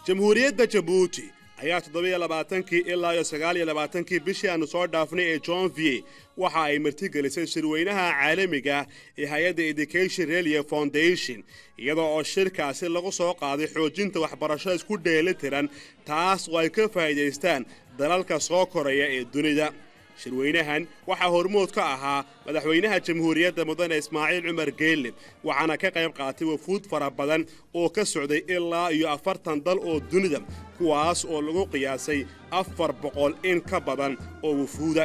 jamhuuriyadda jabuuti ayaa toddobiyo labaatankii ilaa iyo sagaaliyo labaatankii bishii aanu soo dhaafnay ee jonvier waxa ay martigelisay shirweynaha caalamiga ee hay-adda education relia foundation iyadoo oo shirkaasi lagu soo qaaday xoojinta waxbarasho isku dheeli tiran taas oo ay ka faa'iidaystaan dalalka soo koraya ee dunida shirweynahan waxaa hormood ka ahaa madaxweynaha jamhuuriyadda mudane ismaaciil cumar geelle waxaana ka qayb qaatay wafuud fara badan oo ka socday ilaa iyo afartan dal oo dunida kuwaas oo lagu qiyaasay afar boqol in ka badan oo wafuuda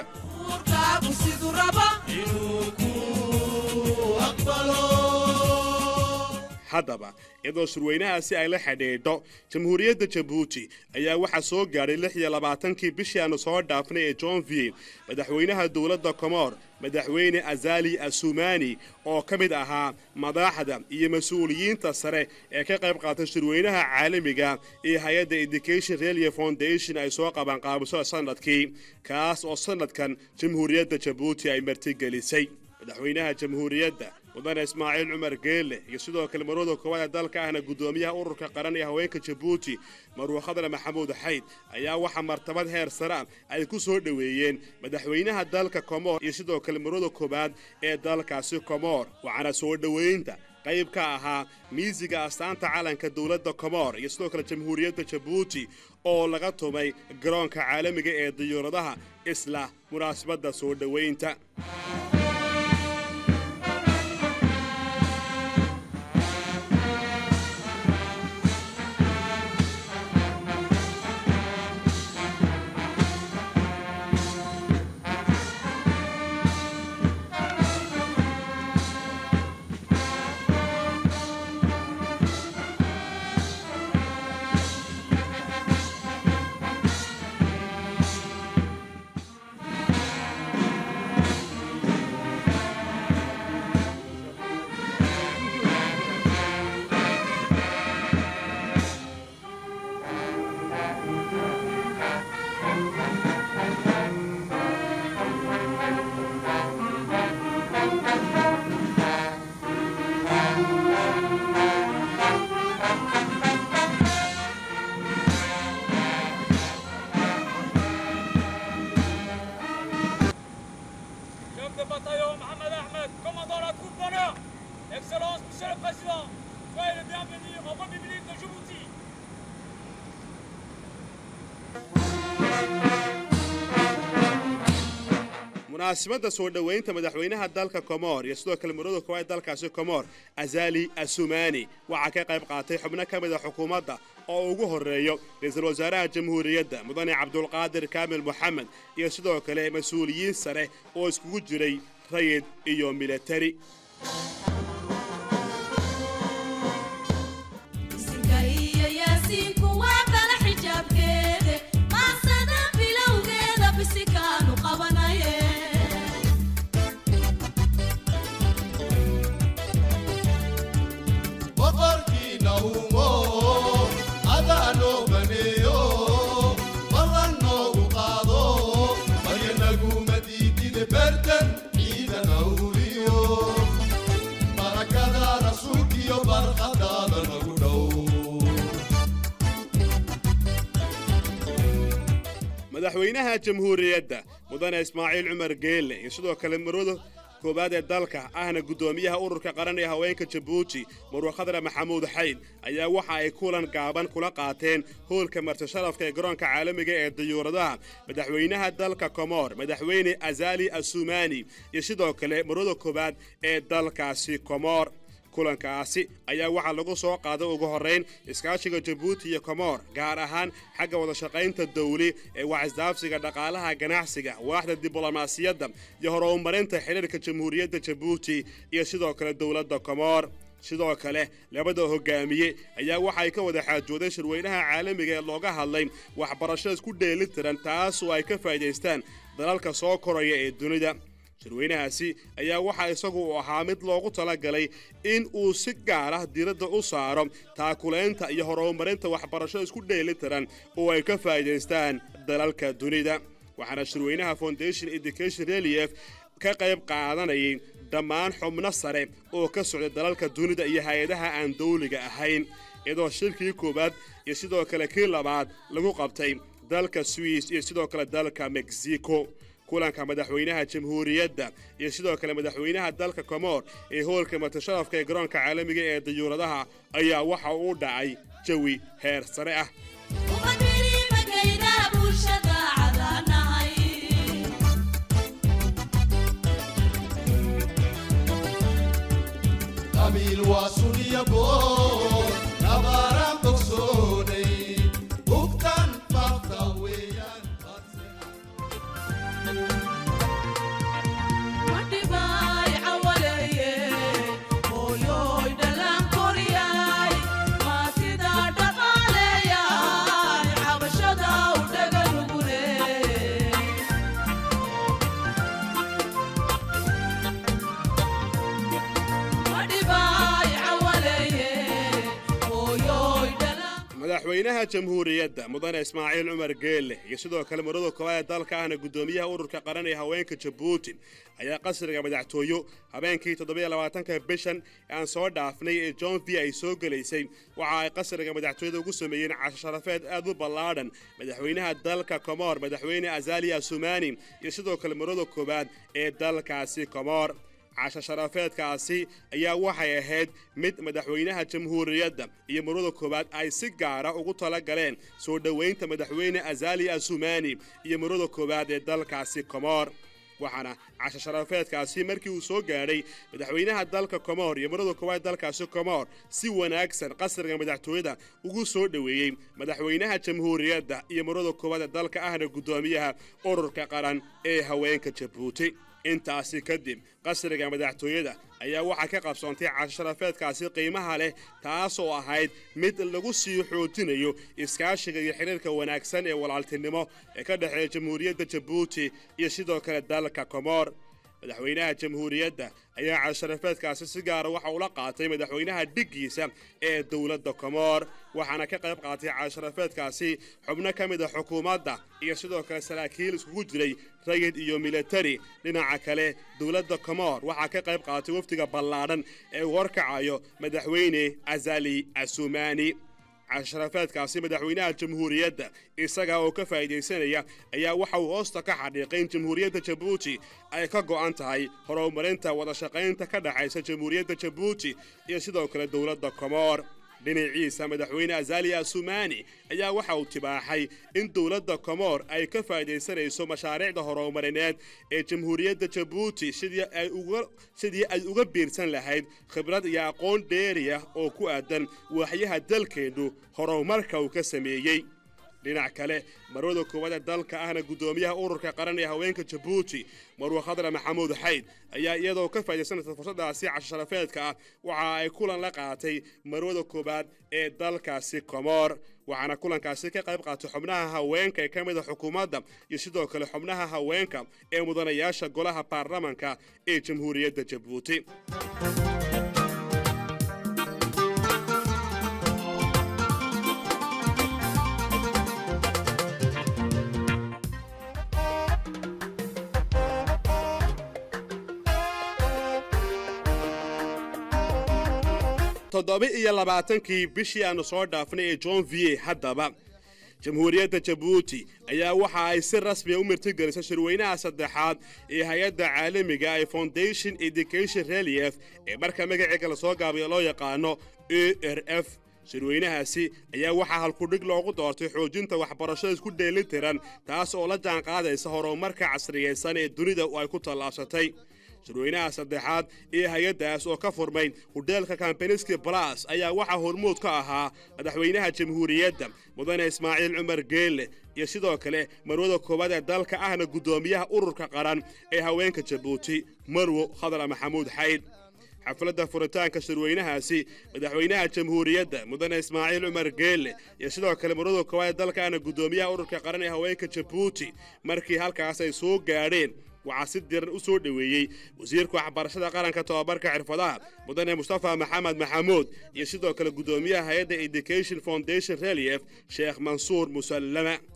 haddaba iyadoo shirweynahaasi ay la xidhiidho jamhuuriyadda jabuuti ayaa waxaa soo gaadhay lix iyo labaatankii bishii aanu soo dhaafnay ee jonvier madaxweynaha dowladda komoor madaxweyne azali asumani oo ka mid ahaa madaxda iyo mas-uuliyiinta sare ee ka qayb qaatay shirweynaha caalamiga ee hay-adda education relia foundation ay soo qabanqaabiso sanadkii kaas oo sanadkan jamhuuriyadda jabuuti ay martigelisay madaxweynaha jamhuuriyadda mudane ismaaciil cumar geelle iyo sidoo kale marwada koowaad ee dalka ahna guddoomiyaha ururka qaran ee haweenka jabuuti marwe khadle maxamuud xayd ayaa waxaa martabad heer sare ah ay ku soo dhoweeyeen madaxweynaha dalka komoor iyo sidoo kale marwada koowaad ee dalkaasi komoor waxaana soo dhoweynta qayb ka ahaa miisiga astaanta calanka dowladda komoor iyo sidoo kale jamhuuriyadda jabuuti oo laga tumay garoonka caalamiga ee diyuuradaha isla munaasabadda soo dhoweynta Chef de bataillon Mohamed Ahmed, commandant la troupe d'honneur. Excellence, Monsieur le Président, soyez le bienvenu en République de Djibouti. munaasabadda soo dhoweynta madaxweynaha dalka komoor iyo sidoo kale marwada koowaad dalkaasi komoor azali asumani waxaa ka qayb qaatay xubno ka mida xukuumadda oo ugu horreeyo ra-iisul wasaaraha jamhuuriyadda mudane cabdulqaadir kaamil moxamed iyo sidoo kale mas-uuliyiin sare oo iskugu jiray rayid iyo militari boqorkiina umo adaa noo baneeyo ballan noogu qaado maryanaguuma diidide bertan ciidan awliyo barakada rasuulkiyo barqadaada nagu dhow madaxweynaha jamhuuriyadda mudane ismaaciil cumar geelle iyo sidoo kale marwada koowaad ee dalka ahna guddoomiyaha ururka qaran ee haweenka jabuuti marwe khadre maxamuud xayd ayaa waxa ay kulan gaaban kula qaateen hoolka martisharafka ee garoonka caalamiga ee diyuuradaha madaxweynaha dalka komoor madaxweyne azali asumani iyo sidoo kale marwada koowaad ee dalkaasi komoor kulankaasi ayaa waxaa lagu soo qaaday ugu horrayn iskaashiga jabuuti iyo komoor gaar ahaan xagga wadashaqaynta dawli ee waxisdaafsiga dhaqaalaha ganacsiga waaxda diblomaasiyadda iyo horumarinta xidhiirka jamhuuriyadda jabuuti iyo sidoo kale dowladda komoor sidoo kale labada hogaamiye ayaa waxay ka wada xaajoodeen shirweynaha caalamiga ee looga hadlay waxbarasho isku dheeli tiran taas oo ay ka faa'iidaystaan dalalka soo koraya ee dunida shirweynahaasi ayaa waxaa isagu u ahaa mid loogu talagalay in uu si gaar ah diradda u saaro taakulaynta iyo horumarinta waxbarasho isku dheeli tiran oo ay ka faa'iidaystaan dalalka dunida waxaana shirweynaha foundation education relief ka qayb qaadanayay dhammaan xubno sare oo ka socda dalalka dunida iyo hay-adaha aan dawliga ahayn iyadoo shirkii koowaad iyo sidoo kale kii labaad lagu qabtay dalka swiss iyo sidoo kale dalka mexico kulanka madaxweynaha jamhuuriyadda iyo sidoo kale madaxweynaha dalka komor ee hoolka matasharafka ee garoonka caalamiga ee dayuuradaha ayaa waxa uu dhacay jawi heer sare ah qabiil waa suniya boor nabaaraan bogsoonay hugtan faafta weeyaan madaxweynaha jamhuuriyadda mudane ismaaciil cumar geelle iyo sidoo kale marada koowaad ee dalka ahna guddoomiyaha ururka qaran ee haweenka jabuuti ayaa qasriga madaxtooyo habeenkii toddobaiylabaatanka bishan ee aan soo dhaafnay ee john v ay soo gelaysay waxa ay qasriga madaxtooyada ugu sameeyeen casho sharafeed aad u ballaadhan madaxweynaha dalka komoor madaxweyne azaliya sumani iyo sidoo kale marada koowaad ee dalkaasi komoor casho sharafeedkaasi ayaa waxay ahayd mid madaxweynaha jamhuuriyadda iyo marwada koowaad ay si gaara ugu tala galeen soo dhoweynta madaxweyne azali asumani iyo marwada koowaad ee dalkaasi komoor waxaana casho sharafeedkaasi markii uu soo gaadhay madaxweynaha dalka komoor iyo marwada koowaad dalkaasi komoor si wanaagsan qasriga madaxtooyada ugu soo dhoweeyey madaxweynaha jamhuuriyadda iyo marwada koowaad ee dalka ahna guddoomiyaha ururka qaran ee haweenka jabuuti intaasi kadib qasriga madaxtooyada ayaa waxaa ka qabsoontay casho sharafeedkaasi qiimaha leh taasoo ahayd mid lagu sii xoojinayo iskaashiga iyo xidhiirka wanaagsan ee walaaltinimo ee ka dhexeeya jamhuuriyadda jabuuti iyo sidoo kale dalka komoor madaxweynaha jamhuuriyadda ayaa casho sharafeedkaasi si gaara waxa ula qaatay madaxweynaha dhiggiisa ee dowladda komoor waxaana ka qayb qaatay casho sharafeedkaasi xubno ka mid a xukuumadda iyo sidoo kale saraakiil iskugu jiray rayid iyo militari dhinaca kale dowladda komoor waxaa ka qayb qaatay wafdiga ballaadhan ee uu horkacayo madaxweyne azali asumani casharafeedkaasi madaxweynaha jamhuuriyadda isaga oo ka faa'iidaysanaya ayaa waxa uu hoosta ka xadhiiqay in jamhuuriyadda jabuuti ay ka go'an tahay horumarinta wadashaqaynta ka dhexaysa jamhuuriyadda jabuuti iyo sidoo kale dowladda komoor dhinaciisa madaxweyne azali asumani ayaa waxa uu tibaaxay in dowladda komoor ay ka faa'iidaysanayso mashaariicda horumarineed ee jamhuuriyadda jabuuti sidii ay uga biirsan lahayd khibrad iyo aqoon dheeriya oo ku aadan waaxyaha dalkeennu horumarka uu ka sameeyey dhinac kale marwada koowaad ee dalka ahna guddoomiyaha ururka qaran ee haweenka jabuuti marwe khadra maxamuud xayd ayaa iyadoo ka faa'iidaysanaysa fursadaasi casho sharafeedka ah waxa ay kulan la qaatay marwada koowaad ee dalkaasi komoor waxaana kulankaasi ka qayb qaatay xubnaha haweenka ee ka mid a xukuumadda iyo sidoo kale xubnaha haweenka ee mudanayaasha golaha baarlamanka ee jamhuuriyadda jabuuti toddoba iyo labaatankii bishii aanu soo dhaafnay ee john v haddaba jamhuuriyadda jabuuti ayaa waxa ay si rasmiya u martigelisay shirweynaha saddexaad ee hay-adda caalamiga ee foundation education relief ee marka magaceega lasoo gaabiyo loo yaqaano e r f shirweynahaasi ayaa waxaa halkudhig loogu doortay xoojinta waxbarashada isku dheelitiran taas oo la jaanqaadaysa horumarka casriyaysan ee dunida ay ku tallaabsatay shirweynaha saddexaad ee hay-addaas oo ka furmay hudheelka kampaniski balas ayaa waxaa hormuud ka ahaa madaxweynaha jamhuuriyadda mudane ismaaciil cumar geelle iyo sidoo kale marwada koowaad ee dalka ahna guddoomiyaha ururka qaran ee haweenka jabuuti marwo khadra maxamuud xayd xafladda furitaanka shirweynahaasi madaxweynaha jamhuuriyadda mudane ismaaciil cumar geelle iyo sidoo kale marwada koowaad ee dalka ahna guddoomiyaha ururka qaran ee haweenka jabuuti markii halkaas ay soo gaadheen waxaa si diran u soo dhoweeyey wasiirka waxbarashada qaranka tobabarka xirfadaha mudane mustafa maxamed maxamuud iyo sidoo kale guddoomiyaha hay-adda education foundation relief sheekh mansuur musallama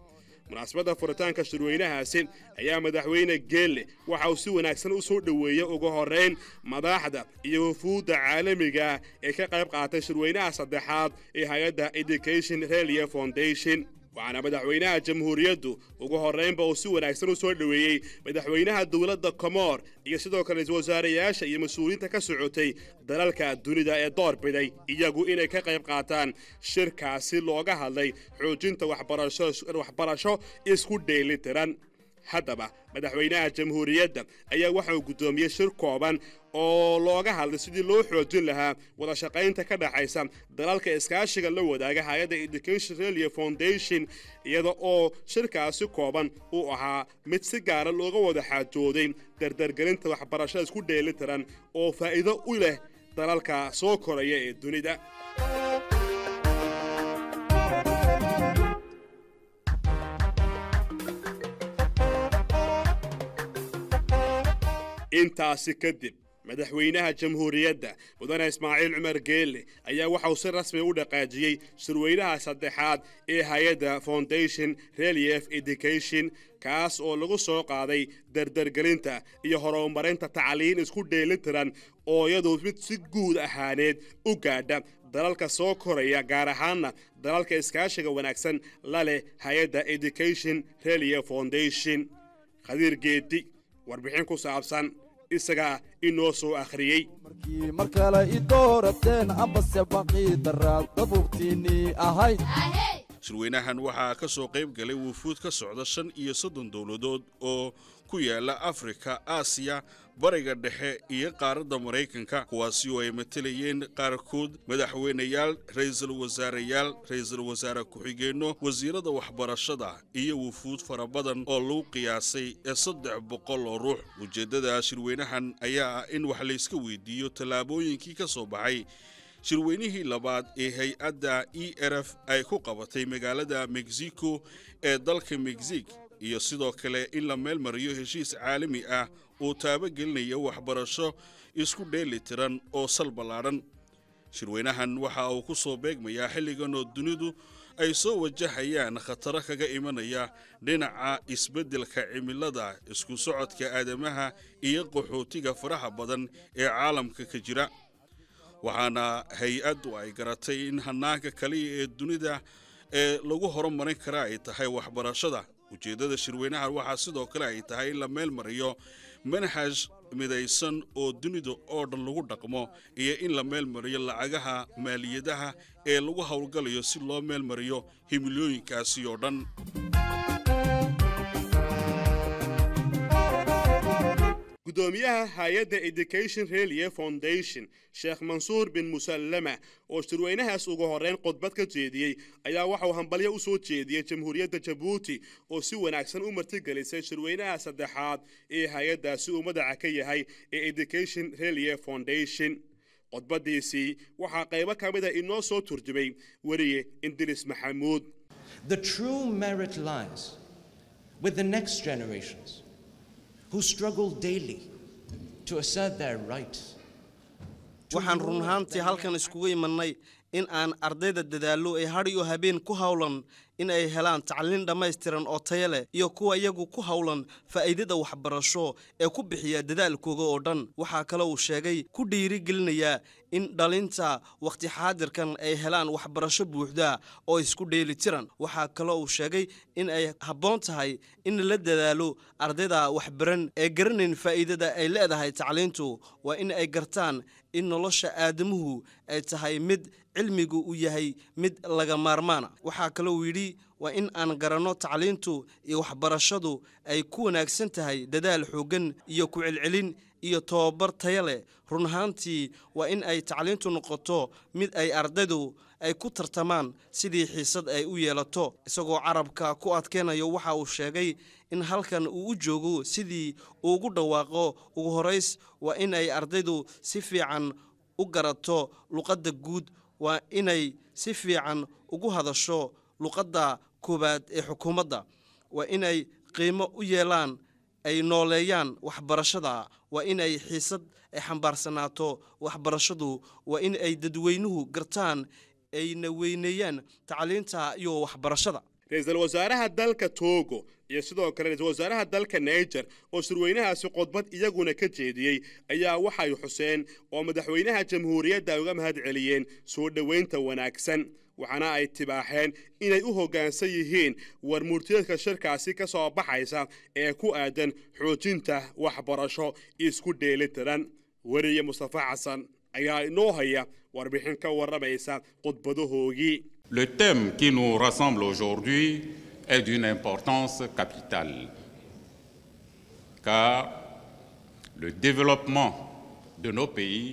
munaasabadda furitaanka shirweynahaasi ayaa madaxweyne geelle waxa uu si wanaagsan u soo dhoweeyey ugu horrayn madaxda iyo wufuudda caalamiga ee ka qayb qaatay shirweynaha saddexaad ee hay-adda education relia foundation waxaana madaxweynaha jamhuuriyaddu ugu horraynba uu si wanaagsan u soo dhoweeyey madaxweynaha dowladda komoor iyo sidoo kale ra-iisul wasaarayaasha iyo mas-uuliyiinta ka socotay dalalka dunida ee door biday iyagu inay ka qayb qaataan shirkaasi looga hadlay xoojinta waxbarasho isku dheelitiran haddaba madaxweynaha jamhuuriyadda ayaa waxa uu guddoomiyey shir kooban oo looga hadlay sidii loo xoojin lahaa wada shaqaynta ka dhaxaysa dalalka iskaashiga la wadaaga hay-adda education relia foundation iyada oo shirkaasi kooban uu ahaa mid si gaara looga wada xaajooday dardargelinta waxbarashada isku dheelitiran oo faa'iido u leh dalalka soo koraya ee dunida intaasi kadib madaxweynaha jamhuuriyadda mudane ismaaciil cumar geelle ayaa waxauu si rasmi u dhaqaajiyey shirweynaha saddexaad ee hay-adda foundation relief education kaas oo lagu soo qaaday dardargelinta iyo horumarinta tacliin isku dheelitiran oo iyadu mid si guud ahaaneed u gaadha dalalka soo koraya gaar ahaanna dalalka iskaashiga wanaagsan la leh hay-adda education relia foundation khadiir geedi warbixin ku saabsan isagaa inoo soo akhriyey markii mar kale i doorateen ambase baqii daraad dabuubtiinnii ahayd shirweynahan waxaa ka soo qayb galay wufuud ka socda shan iyo soddon dowladood oo ku yaala afrika aasiya bariga dhexe iyo qaaradda maraykanka kuwaasi oo ay matalayeen qaarkood madaxweynayaal ra'iisul wasaareyaal ra'iisul wasaare ku-xigeenno wasiirada waxbarashada iyo wufuud fara badan oo lagu qiyaasay ee saddex boqol oo ruux ujeeddada shirweynahan ayaa ah in wax layska weydiiyo tallaabooyinkii ka soo baxay shirweynihii labaad ee hay-adda e r f ay ku qabatay magaalada mexico ee dalka mexic iyo sidoo kale in la meel mariyo heshiis caalami ah oo taabagelinaya waxbarasho isku dheeli tiran oo sal ballaadhan shirweynahan waxa uu ku soo beegmayaa xilligan oo dunidu ay soo wajahayaan khataro kaga imanaya dhinaca isbeddelka cimilada isku socodka aadamaha iyo qaxootiga faraha badan ee caalamka ka jira waxaana hay-addu ay garatay in hannaanka kaliya ee dunida ee lagu horumarin kara ay tahay waxbarashada ujeeddada shirweynahan waxaa sidoo kale ay tahay in la meel mariyo manhaj midaysan oo dunida oo dhan lagu dhaqmo iyo in la meel mariyo lacagaha maaliyadaha ee lagu howlgalayo si loo meel mariyo himilooyinkaasi oo dhan gudoomiyaha hay-adda education relia foundation sheekh mansuur bin musallama oo shirweynahaas ugu horrayn khudbad ka jeediyey ayaa waxauu hambalyo u soo jeediyey jamhuuriyadda jabuuti oo si wanaagsan u martigelisay shirweynaha saddexaad ee hay-addaasi uu madaca ka yahay ee education relia foundation khudbaddiisii waxaa qaybo ka mid a inoo soo turjumay weriye indiris maxamuud The true merit lies with the next generations who struggle daily to assert their rights. waxaan run ahaantii halkan iskugu imannay in aan ardayda dadaallo ay hadh iyo habeen ku howlan in ay helaan tacliin dhammaystiran oo taya leh iyo kuwa iyagu ku howlan faa'iidada waxbarasho ee ku bixiya dadaalkooga oo dhan waxaa kale uu sheegay ku dhiirigelinayaa in dhalinta wakhti xaadirkan ay helaan waxbarasho buuxda oo isku dheeli tiran waxaa kale uu sheegay in ay habboon tahay in la dadaalo ardayda waxbaran ee garanayn faa'iidada ay leedahay tacliintu waa in ay gartaan in nolosha aadamuhu ay tahay mid cilmigu uu yahay mid laga maarmaana waxaa kale uu yidhi waa in aan garanno tacliintu iyo waxbarashadu ay ku wanaagsan tahay dadaal xooggan iyo ku celcelin iyo tobabar taya leh run ahaantii waa in ay tacliintu noqoto mid ay ardaydu ay ku tartamaan sidii xiisad ay u yeelato isagoo carabka ku adkeynayo waxa uu sheegay in halkan uu u joogo sidii uu ugu dhawaaqo ugu horays waa in ay ardaydu si fiican u garato luqadda guud waa inay si fiican ugu hadasho luqadda koowaad ee xukuumadda waa inay qiimo u yeelaan ay nooleeyaan waxbarashada waa inay xiisad ay xambaarsanaato waxbarashadu waa in ay dadweynuhu gartaan ayna weyneeyaan tacliinta iyo waxbarashada ra-iisul wasaaraha dalka togo iyo sidoo kale ra-iisul wasaaraha dalka niger oo shirweynahaasi khudbad iyaguna ka jeediyey ayaa waxay xuseen oo madaxweynaha jamhuuriyadda ay uga mahad celiyeen soo dhoweynta wanaagsan waxaana ay tibaaxeen inay u hoggaansan yihiin war murtiyeedka shirkaasi ka soo baxaysa ee ku aadan xoojinta waxbarasho isku dheelitiran weriye mustafa xasan ayaa inoo haya warbixin ka warramaysa khudbadahoogii Le thème qui nous rassemble aujourd'hui est d'une importance capitale, car le développement de nos pays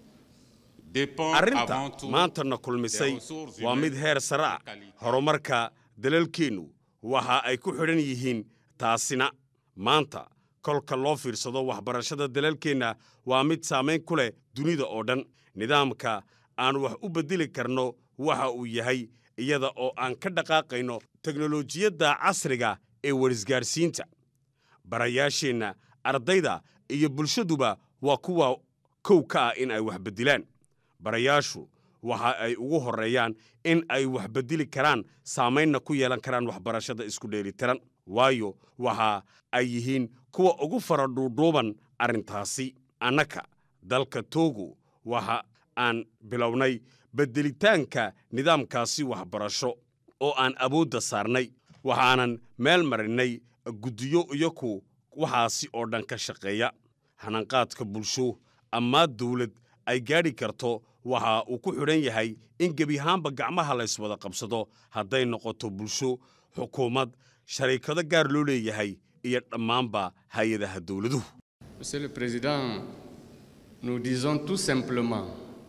dépend arrinta avant tout maantana des kulmisay ressources waa mid humaines heer sare ah de qualité. horumarka dalalkeennu waxa ay ku xidhan yihiin taasina maanta kolka loo fiirsado waxbarashada dalalkeenna waa mid saamayn ku leh dunida oo dhan nidaamka aan wax u beddeli karno waxa uu yahay iyada oo aan ka dhaqaaqayno teknolojiyadda casriga ee warisgaadhsiinta barayaasheenna ardayda iyo bulshaduba waa kuwa kow ka ah in ay wax beddilaan barayaashu waxa ay ugu horreeyaan in ay wax beddeli karaan saamaynna ku yeelan karaan waxbarashada isku dheelitiran waayo waxa ay yihiin kuwa ugu fara dhuudhuuban arrintaasi annaka dalka togo waxa aan bilownay beddelitaanka nidaamkaasi waxbarasho oo aan awoodda saarnay waxaanan meel marinnay guddiyo iyaku waxaasi oo dhan ka shaqeeya hananqaadka bulsho amaa dawlad ay gaadhi karto waxa uu ku xidhan yahay in gebi ahaanba gacmaha layswada qabsado hadday noqoto bulsho xukuumad shariikado gaar loo leeyahay iyo dhammaanba hay-adaha dawladuhu Monsieur le Président, nous disons tout simplement,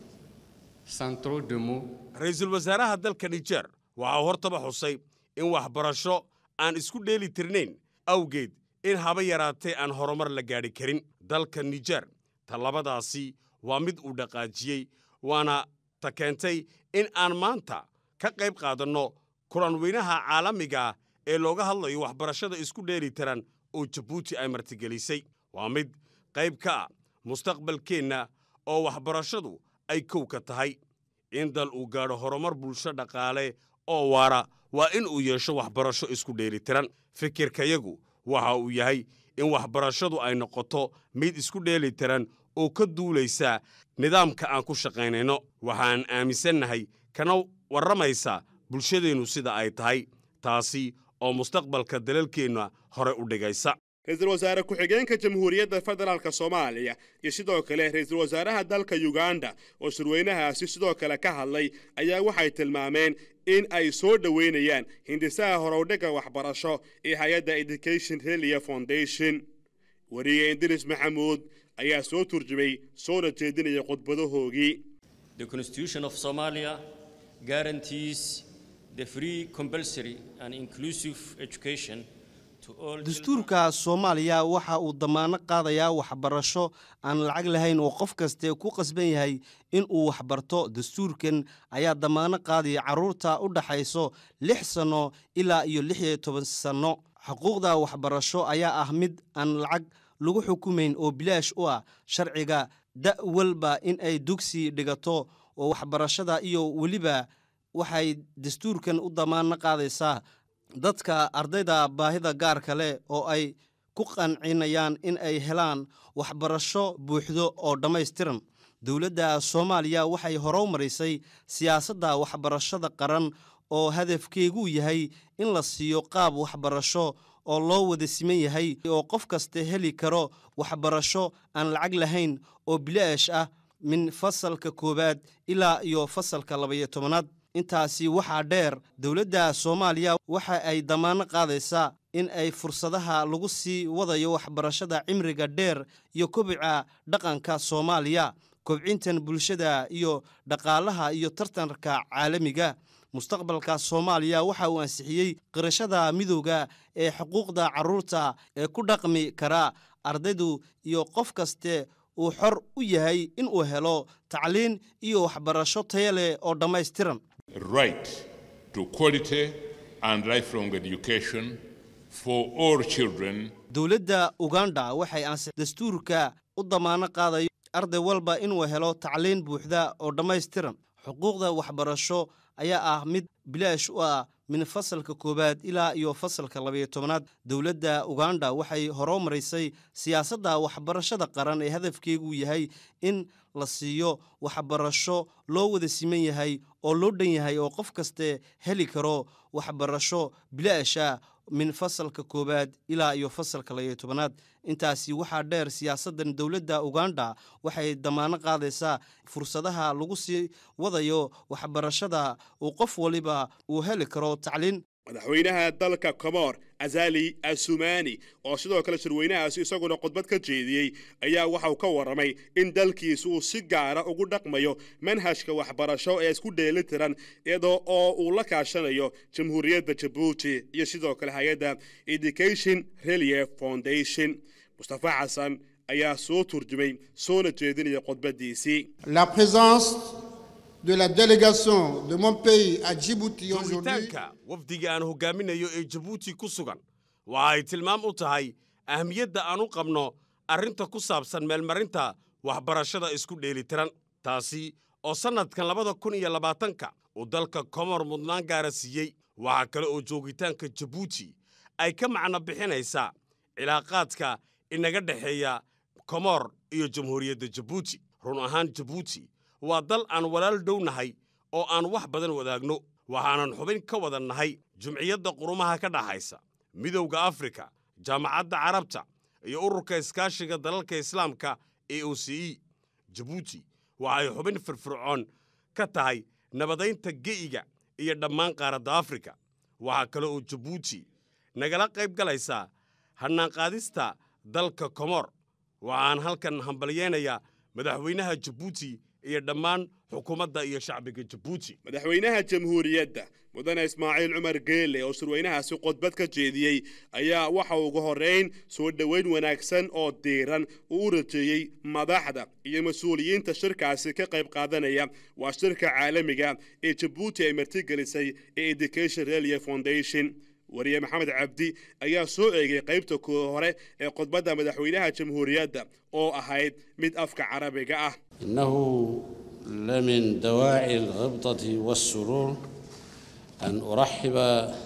sans trop de mots, ra-iisul wasaaraha dalka nijer waxaa hortaba xusay in waxbarasho aan isku dheeli tirnayn awgeed in haba yaraatee aan horumar la gaadhi karin dalka nijer tallabadaasi waa mid uu dhaqaajiyey waana ta keentay in aan maanta ka qayb qaadanno kulan weynaha caalamiga ee looga hadlayo waxbarashada isku dheeli tiran oo jabuuti ay martigelisay waa mid qayb ka ah mustaqbalkeenna oo waxbarashadu ay kow ka tahay in dal uu gaadho horumar bulsho dhaqaale oo waara waa in uu yeesho waxbarasho isku dheelitiran fikirkayagu waxa uu yahay in waxbarashadu ay noqoto mid isku dheelitiran oo ka duulaysa nidaamka aan ku shaqaynayno waxaan aaminsannahay kana warramaysa bulshadeennu sida ay tahay taasi oo mustaqbalka dalalkeenna hore u dhigaysa ra-iisul wasaare ku-xigeenka jamhuuriyadda federaalk soomaaliya iyo sidoo kale ra-iisul wasaaraha dalka yuganda oo shirweynahaasi sidoo kale ka hadlay ayaa waxay tilmaameen in ay soo dhoweynayaan hindisaha horowdhigga waxbarasho ee hay-adda education relia foundation weriye indiris maxamuud ayaa soo turjumay soona jeedinaya khudbadahoogii The Constitution of Somalia guarantees the free, compulsory, and inclusive education to all dastuurka soomaaliya waxa uu damaano qaadayaa waxbarasho aan lacag lahayn oo qof kaste ku qasban yahay in uu waxbarto dastuurkan ayaa damaano qaadaya carruurta u dhaxayso lix sanno ilaa iyo lix iyo toban sanno xuquuqda waxbarasho ayaa ah mid aan lacag lagu xukumayn oo bilaash u ah sharciga da' walba in ay dugsi dhigato oo waxbarashada iyo weliba waxay dastuurkan u damaano qaadaysaa dadka ardayda baahida gaarka leh oo ay ku qancinayaan in ay helaan waxbarasho buuxdo oo dhammaystiran dowladda soomaaliya waxay horow marisay siyaasadda waxbarashada qaran oo hadafkeegu yahay in la siiyo qaab waxbarasho oo loo wada siman yahay oo qof kasta heli karo waxbarasho aan lacag lahayn oo bilaash ah min fasalka koowaad ilaa iyo fasalka labaiyo tobanaad intaasi waxaa dheer dowladda soomaaliya waxa ay damaano qaadaysaa in ay fursadaha lagu sii wadayo waxbarashada cimriga dheer iyo kobica dhaqanka soomaaliya kobcintan bulshada iyo dhaqaalaha iyo tartanka caalamiga mustaqbalka soomaaliya waxa uu ansixiyey qirashada midowda ee xuquuqda carruurta ee ku dhaqmi kara ardaydu iyo qof kaste uu xor u yahay inuu helo tacliin iyo waxbarasho taya leh oo dhammaystiran right to quality and lifelong education for all children. dowladda uganda waxay ansix dastuurka u damaano qaadayo arday walba inuu helo tacliin buuxda oo dhammaystiran xuquuqda waxbarasho ayaa ah mid bilaash u ah min fasalka koowaad ilaa iyo fasalka labayo tobanaad dowladda uganda waxay horumarisay siyaasadda waxbarashada qaran ee hadafkeegu yahay in la siiyo waxbarasho loo wada siman yahay oo loo dhan yahay oo qof kaste heli karo waxbarasho bilaasha min fasalka koowaad ilaa iyo fasalka labayo tobanaad intaasi waxaa dheer siyaasaddan dowladda uganda waxay damaano qaadaysaa fursadaha lagu sii wadayo waxbarashada uu qof waliba uu heli karo tacliin madaxweynaha dalka komor azali asumani oo sidoo kale shirweynahaasi isaguna khudbad ka jeediyey ayaa waxauu ka warramay in dalkiisu uu si gaara ugu dhaqmayo manhajka waxbarasho ee isku dheeli tiran iyadoo oo uu la kaashanayo jamhuuriyadda jabuuti iyo sidoo kale hay-adda education relief foundation mustafa xasan ayaa soo turjumay soona jeedinaya khudbaddiisii La présence de la délégation de mon pays à Djibouti aujourd'hui joogitaanka wafdiga aan hogaaminayo ee jabuuti ku sugan waxa ay tilmaam u tahay ahmiyadda aan u qabno arrinta ku saabsan meelmarinta waxbarashada isku dheelitiran taasi oo sannadkan labada kun iyo labaatanka uu dalka komor mudnaan gaara siiyey waxaa kale oo joogitaanka jabuuti ay ka macno bixinaysaa cilaaqaadka inaga dhexeeya komor iyo jamhuuriyadda jabuuti run ahaan jabuuti waa dal aan walaal dhow nahay oo aan wax badan wadaagno waxaanan xubin ka wada nahay jumciyadda qurumaha ka dhaxaysa midowda afrika jaamacadda carabta iyo ururka iskaashiga dalalka islaamka ee o c e jabuuti waxay xubin firfircoon ka tahay nabadaynta ge'iga iyo dhammaan qaaradda afrika waxaa kale oo jabuuti nagala qayb galaysaa hannaanqaadista dalka komor waxaan halkan hambalyeynayaa madaxweynaha jabuuti iyo dhammaan xukuumadda iyo shacbiga jabuuti madaxweynaha jamhuuriyadda mudane ismaaciil cumar geele oo shirweynahaasi khudbad ka jeediyey ayaa waxa ugu horrayn soo dhoweyn wanaagsan oo diiran uu u rajeeyey madaxda iyo mas-uuliyiinta shirkaasi ka qayb qaadanaya waa shirka caalamiga ee jabuuti ay martigelisay ee education relief foundation wariye maxamed cabdi ayaa soo eegay qaybta koo hore ee khudbadda madaxweynaha jamhuuriyadda oo ahayd mid afka carabiga ah إنه لمن دواعي الغبطة والسرور أن أرحب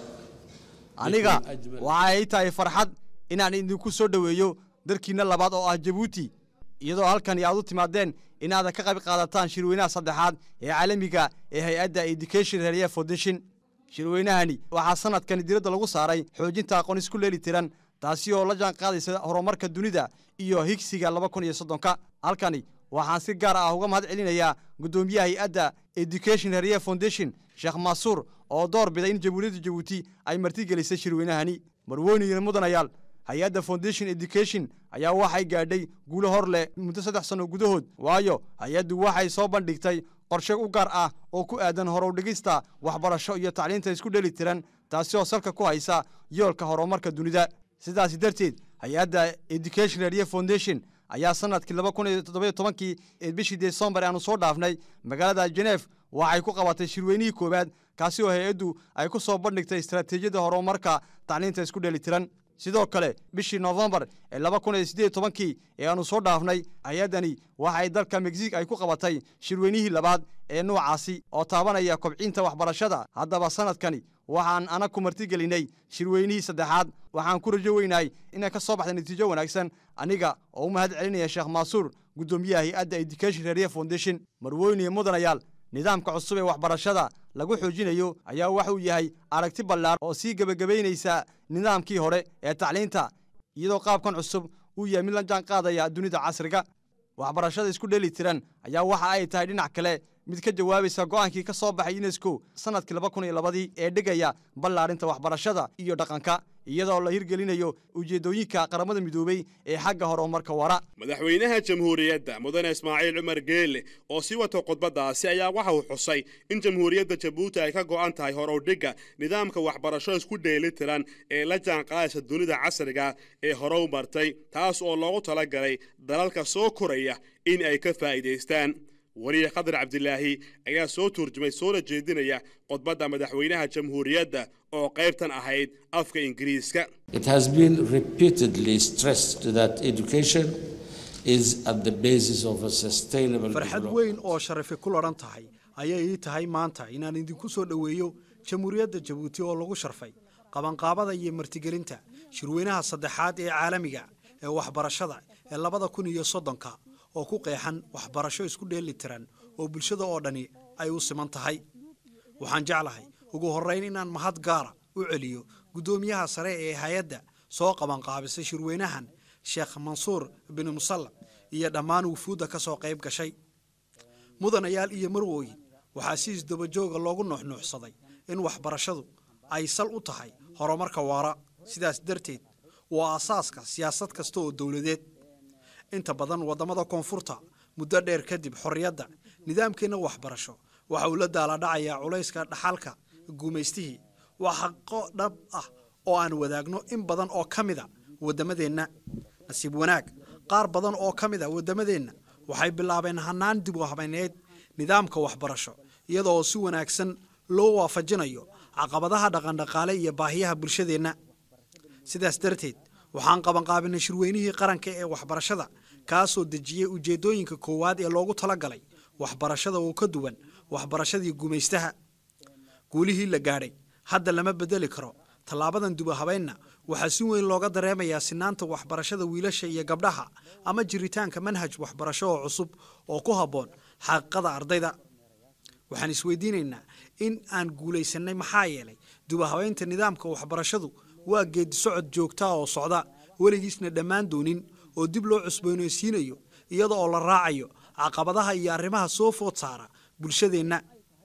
aniga waxa ay tahay farxad inaan idinku soo dhoweeyo darkiinna labaad oo ah jabuuti iyadoo halkani aad u timaadeen inaadan ka qayb qaadataan shirweynaha saddexaad ee caalamiga ee hay-adda education relief foundation shirweynahani waxaa sanadkani diradda lagu saaray xoojinta aqoon isku leeli tiran taasi oo la jaan qaadaysa horumarka dunida iyo higsiga laba kun iyo soddonka halkani waxaan si gaar ah uga mahad celinayaa guddoomiyaha hay-adda education relief foundation sheekh maasuur oo door biday in jamhuuriyadda jabuuti ay martigelisay shirweynahani marweyniyo mudanayaal hay-adda foundation education ayaa waxay gaadhay guulo hor leh muddo saddex sanno gudahood waayo hay-addu waxay soo bandhigtay qorshe u gaar ah oo ku aadan horow dhigista waxbarasho iyo tacliinta isku dheli tiran taasi oo salka ku haysa yoolka horumarka dunida sidaasi darteed hay-adda education relief foundation ayaa sanadkii laba kun iyo toddobiyo tobankii ee bishii desembar aanu soo dhaafnay magaalada jenef waxay ku qabatay shirweynihii koowaad kaasi oo hay-addu ay ku soo bandhigtay istaraatiijiyadda horumarka tacliinta isku dheli tiran sidoo kale bishii nofembar ee laba kun iyo siddeed tobankii ee aanu soo dhaafnay hay-addani waxay dalka mexic ay ku qabatay shirweynihii labaad ee nuucaasi oo taabanaya kobcinta waxbarashada haddaba sanadkani waxaan ana ku martigelinay shirweynihii saddexaad waxaan ku rajo weynahay inay ka soo baxda natiijo wanaagsan aniga oo u mahad celinaya sheekh maasuur guddoomiyaha hay-adda education relief foundation marweyniyo mudanayaal nidaamka cusub ee waxbarashada lagu xoojinayo ayaa waxuu yahay aragti ballaar oo sii gebagabaynaysa nidaamkii hore ee tacliinta iyadoo qaabkan cusub uu yahay mid la jaan qaadaya dunida casriga waxbarashada isku dheli tiran ayaa waxa ay tahay dhinac kale mid ka jawaabaysa go'aankii ka soo baxay unesco sanadkii laba kun iyo labadii ee dhigaya ballaarinta waxbarashada iyo dhaqanka iyadoo la hirgelinayo ujeeddooyinka qaramada midoobey ee xagga horumarka wara madaxweynaha jamhuuriyadda mudane ismaaciil cumar geele oo sii wata khudbaddaasi ayaa waxa uu xusay in jamhuuriyadda jabuuti ay ka go'an tahay horowdhigga nidaamka waxbarasho isku dheeli tiran ee la jaanqaadaysa dunida casriga ee horow martay taas oo loogu talagalay dalalka soo koraya in ay ka faa'iidaystaan wariye khadar cabdilaahi ayaa soo turjumay soona jeedinaya khudbadda madaxweynaha jamhuuriyadda oo qaybtan ahayd afka ingiriiska It has been repeatedly stressed that education is at the basis of a sustainable farxad development. weyn oo sharafi ku ladhan tahay ayay ii tahay maanta inaan idinku soo dhoweeyo jamhuuriyadda jabuuti oo lagu sharfay qabanqaabada iyo martigelinta shirweynaha saddexaad ee caalamiga ee waxbarashada ee labada kun iyo soddonka oo ku qeexan waxbarasho isku dheeli tiran oo bulshada oo dhani ay u siman tahay waxaan jeclahay ugu horrayn inaan mahad gaara u celiyo guddoomiyaha sare ee hay-adda soo qabanqaabisay shirweynahan sheekh mansuur bin musalla iyo dhammaan wufuudda ka soo qayb gashay mudanayaal iyo marwooyin waxaa si isdabajooga loogu nuuxnuuxsaday in waxbarashadu ay sal u tahay horumarka waara sidaas darteed waa asaaska siyaasad kasta oo dowladeed inta badan waddamada koonfurta muddo dheer kadib xorriyadda nidaamkeenna waxbarasho waxa uu la daaladhacayaa culayska dhaxalka guumaystihii waa xaqo dhab ah oo aan wadaagno in badan oo ka mida waddamadeenna nasiib wanaag qaar badan oo ka mid a waddamadeenna waxay bilaabeen hannaan dib u habayneed nidaamka waxbarasho iyada oo si wanaagsan loo waafajinayo caqabadaha dhaqandhaqaale iyo baahiyaha bulshadeenna sidaas darteed waxaan qabanqaabinay shirweynihii qaranka ee waxbarashada kaasoo dejiyey ujeeddooyinka koowaad ee loogu talagalay waxbarashada oo ka duwan waxbarashadii gumaystaha guulihii la gaadhay hadda lama bedeli karo tallaabadan dubahabaynna waxaa si weyn looga dareemayaa sinaanta waxbarashada wiilasha iyo gabdhaha ama jiritaanka manhaj waxbarasho oo cusub oo ku habboon xaqiiqada ardayda waxaan isweydiinaynaa in aan guulaysannay maxaa yeelay dubahabaynta nidaamka waxbarashadu waa geedi socod joogtaa oo socda weligiisna dhammaan doonin oo dib loo cusboonaysiinayo iyada oo la raacayo caqabadaha iyo arrimaha soo food saara bulshadeenna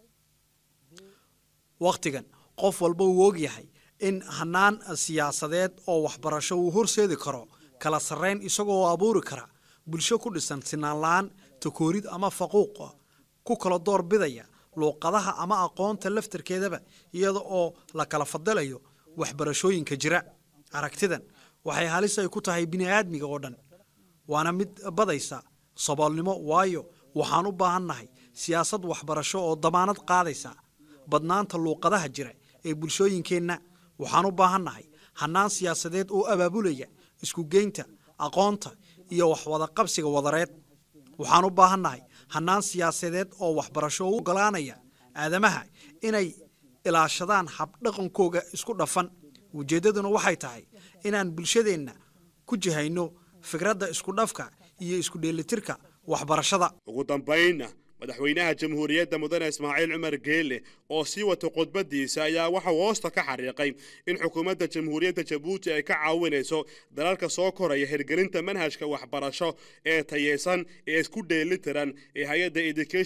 wakhtigan qof walba uu og yahay in hannaan siyaasadeed oo waxbarasho uu horseedi karo kala sarrayn isagoo abuuri kara bulsho ku dhisan sinaan la-aan takoorid ama faquuqa ku kala door bidaya luuqadaha ama aqoonta laftarkeedaba iyada oo la kala fadalayo waxbarashooyinka jira aragtidan waxay halis ay ku tahay bini'aadmiga oo dhan waana mid badaysa saboolnimo waayo waxaan u baahannahay siyaasad waxbarasho oo damaanad qaadaysa badnaanta luuqadaha jira ee bulshooyinkeenna waxaan u baahannahay hannaan siyaasadeed oo abaabulaya iskugeynta aqoonta iyo waxwada qabsiga wadareed waxaan u baahannahay hannaan siyaasadeed oo waxbarasho u ogolaanaya aadamaha inay ilaashadaan habdhaqankooga isku dhafan ujeeddaduna waxay tahay inaan bulshadeenna ku jihayno fikradda isku dhafka iyo isku dheelitirka waxbarashada ugu dambaynna madaxweynaha jamhuuriyadda mudane ismaaciil cumar geelle oo sii wata khudbadiisa ayaa waxau hoosta ka xariiqay in xukuumadda jamhuuriyadda jabuuti ay ka caawinayso dalalka soo koraya hirgelinta manhajka waxbarasho ee tayeysan ee isku dheelitiran ee hay-adda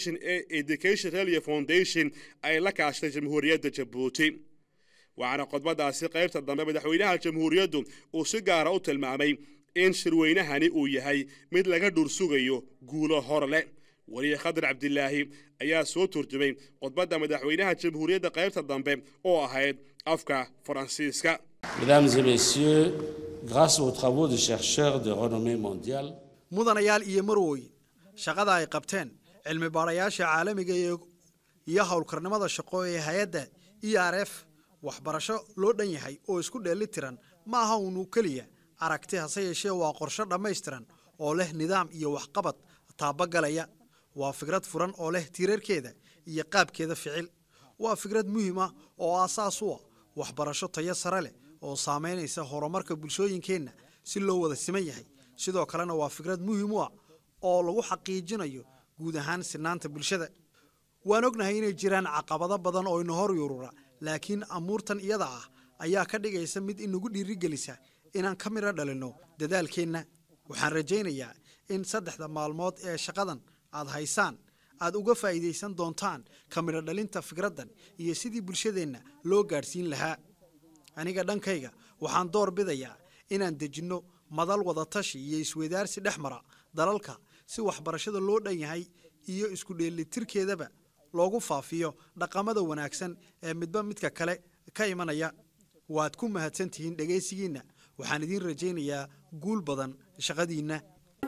education relia foundation ay la kaashtay jamhuuriyadda jabuuti waxaana khudbadaasi qaybta dambe madaxweynaha jamhuuriyaddu uu si gaara u tilmaamay in shirweynahani uu yahay mid laga dhursugayo guulo hor leh weliye khadar cabdilaahi ayaa soo turjumay khudbadda madaxweynaha jamhuuriyadda qaybta dambe oo ahayd afka faransiiska Mesdames et messieurs, grâce aux travaux de chercheurs de renommée mondiale, mudanayaal iyo marwooyin shaqada ay qabteen cilmi baadhayaasha caalamiga iyo iyo howlkarnimada shaqo ee hay-adda e r f waxbarasho loo dhan yahay oo isku dheeli tiran ma aha unu keliya aragti hase yeeshee waa qorsho dhammaystiran oo leh nidaam iyo waxqabad taabagalaya waa fikrad furan oo leh tiirarkeeda iyo qaabkeeda ficil waa fikrad muhiim ah oo aasaas u ah waxbarasho tayo sare leh oo saamaynaysa horumarka bulshooyinkeenna si loo wada siman yahay sidoo kalena waa fikrad muhiim u ah oo lagu xaqiijinayo guud ahaan sinaanta bulshada waan ognahay inay jiraan caqabado badan oo ina hor yurura laakiin amuurtan iyada ah ayaa ka dhigaysa mid inagu dhiirigelisa inaan ka midho dhalinno dadaalkeenna waxaan rajaynayaa in saddexda maalmood ee shaqadan aad haysaan aad uga faa'iidaysan doontaan ka midho dhalinta fikraddan iyo sidii bulshadeenna loo gaadhsiin lahaa aniga dhankayga waxaan door bidayaa inaan dejinno madal wadatashi iyo isweydaarsi dhex mara dalalka si waxbarashada loo dhan yahay iyo isku dheelitirkeedaba loogu faafiyo dhaqamada wanaagsan ee midba midka kale ka imanaya waad ku mahadsan tihiin dhegaysigiinna waxaan idiin rajaynayaa guul badan shaqadiinna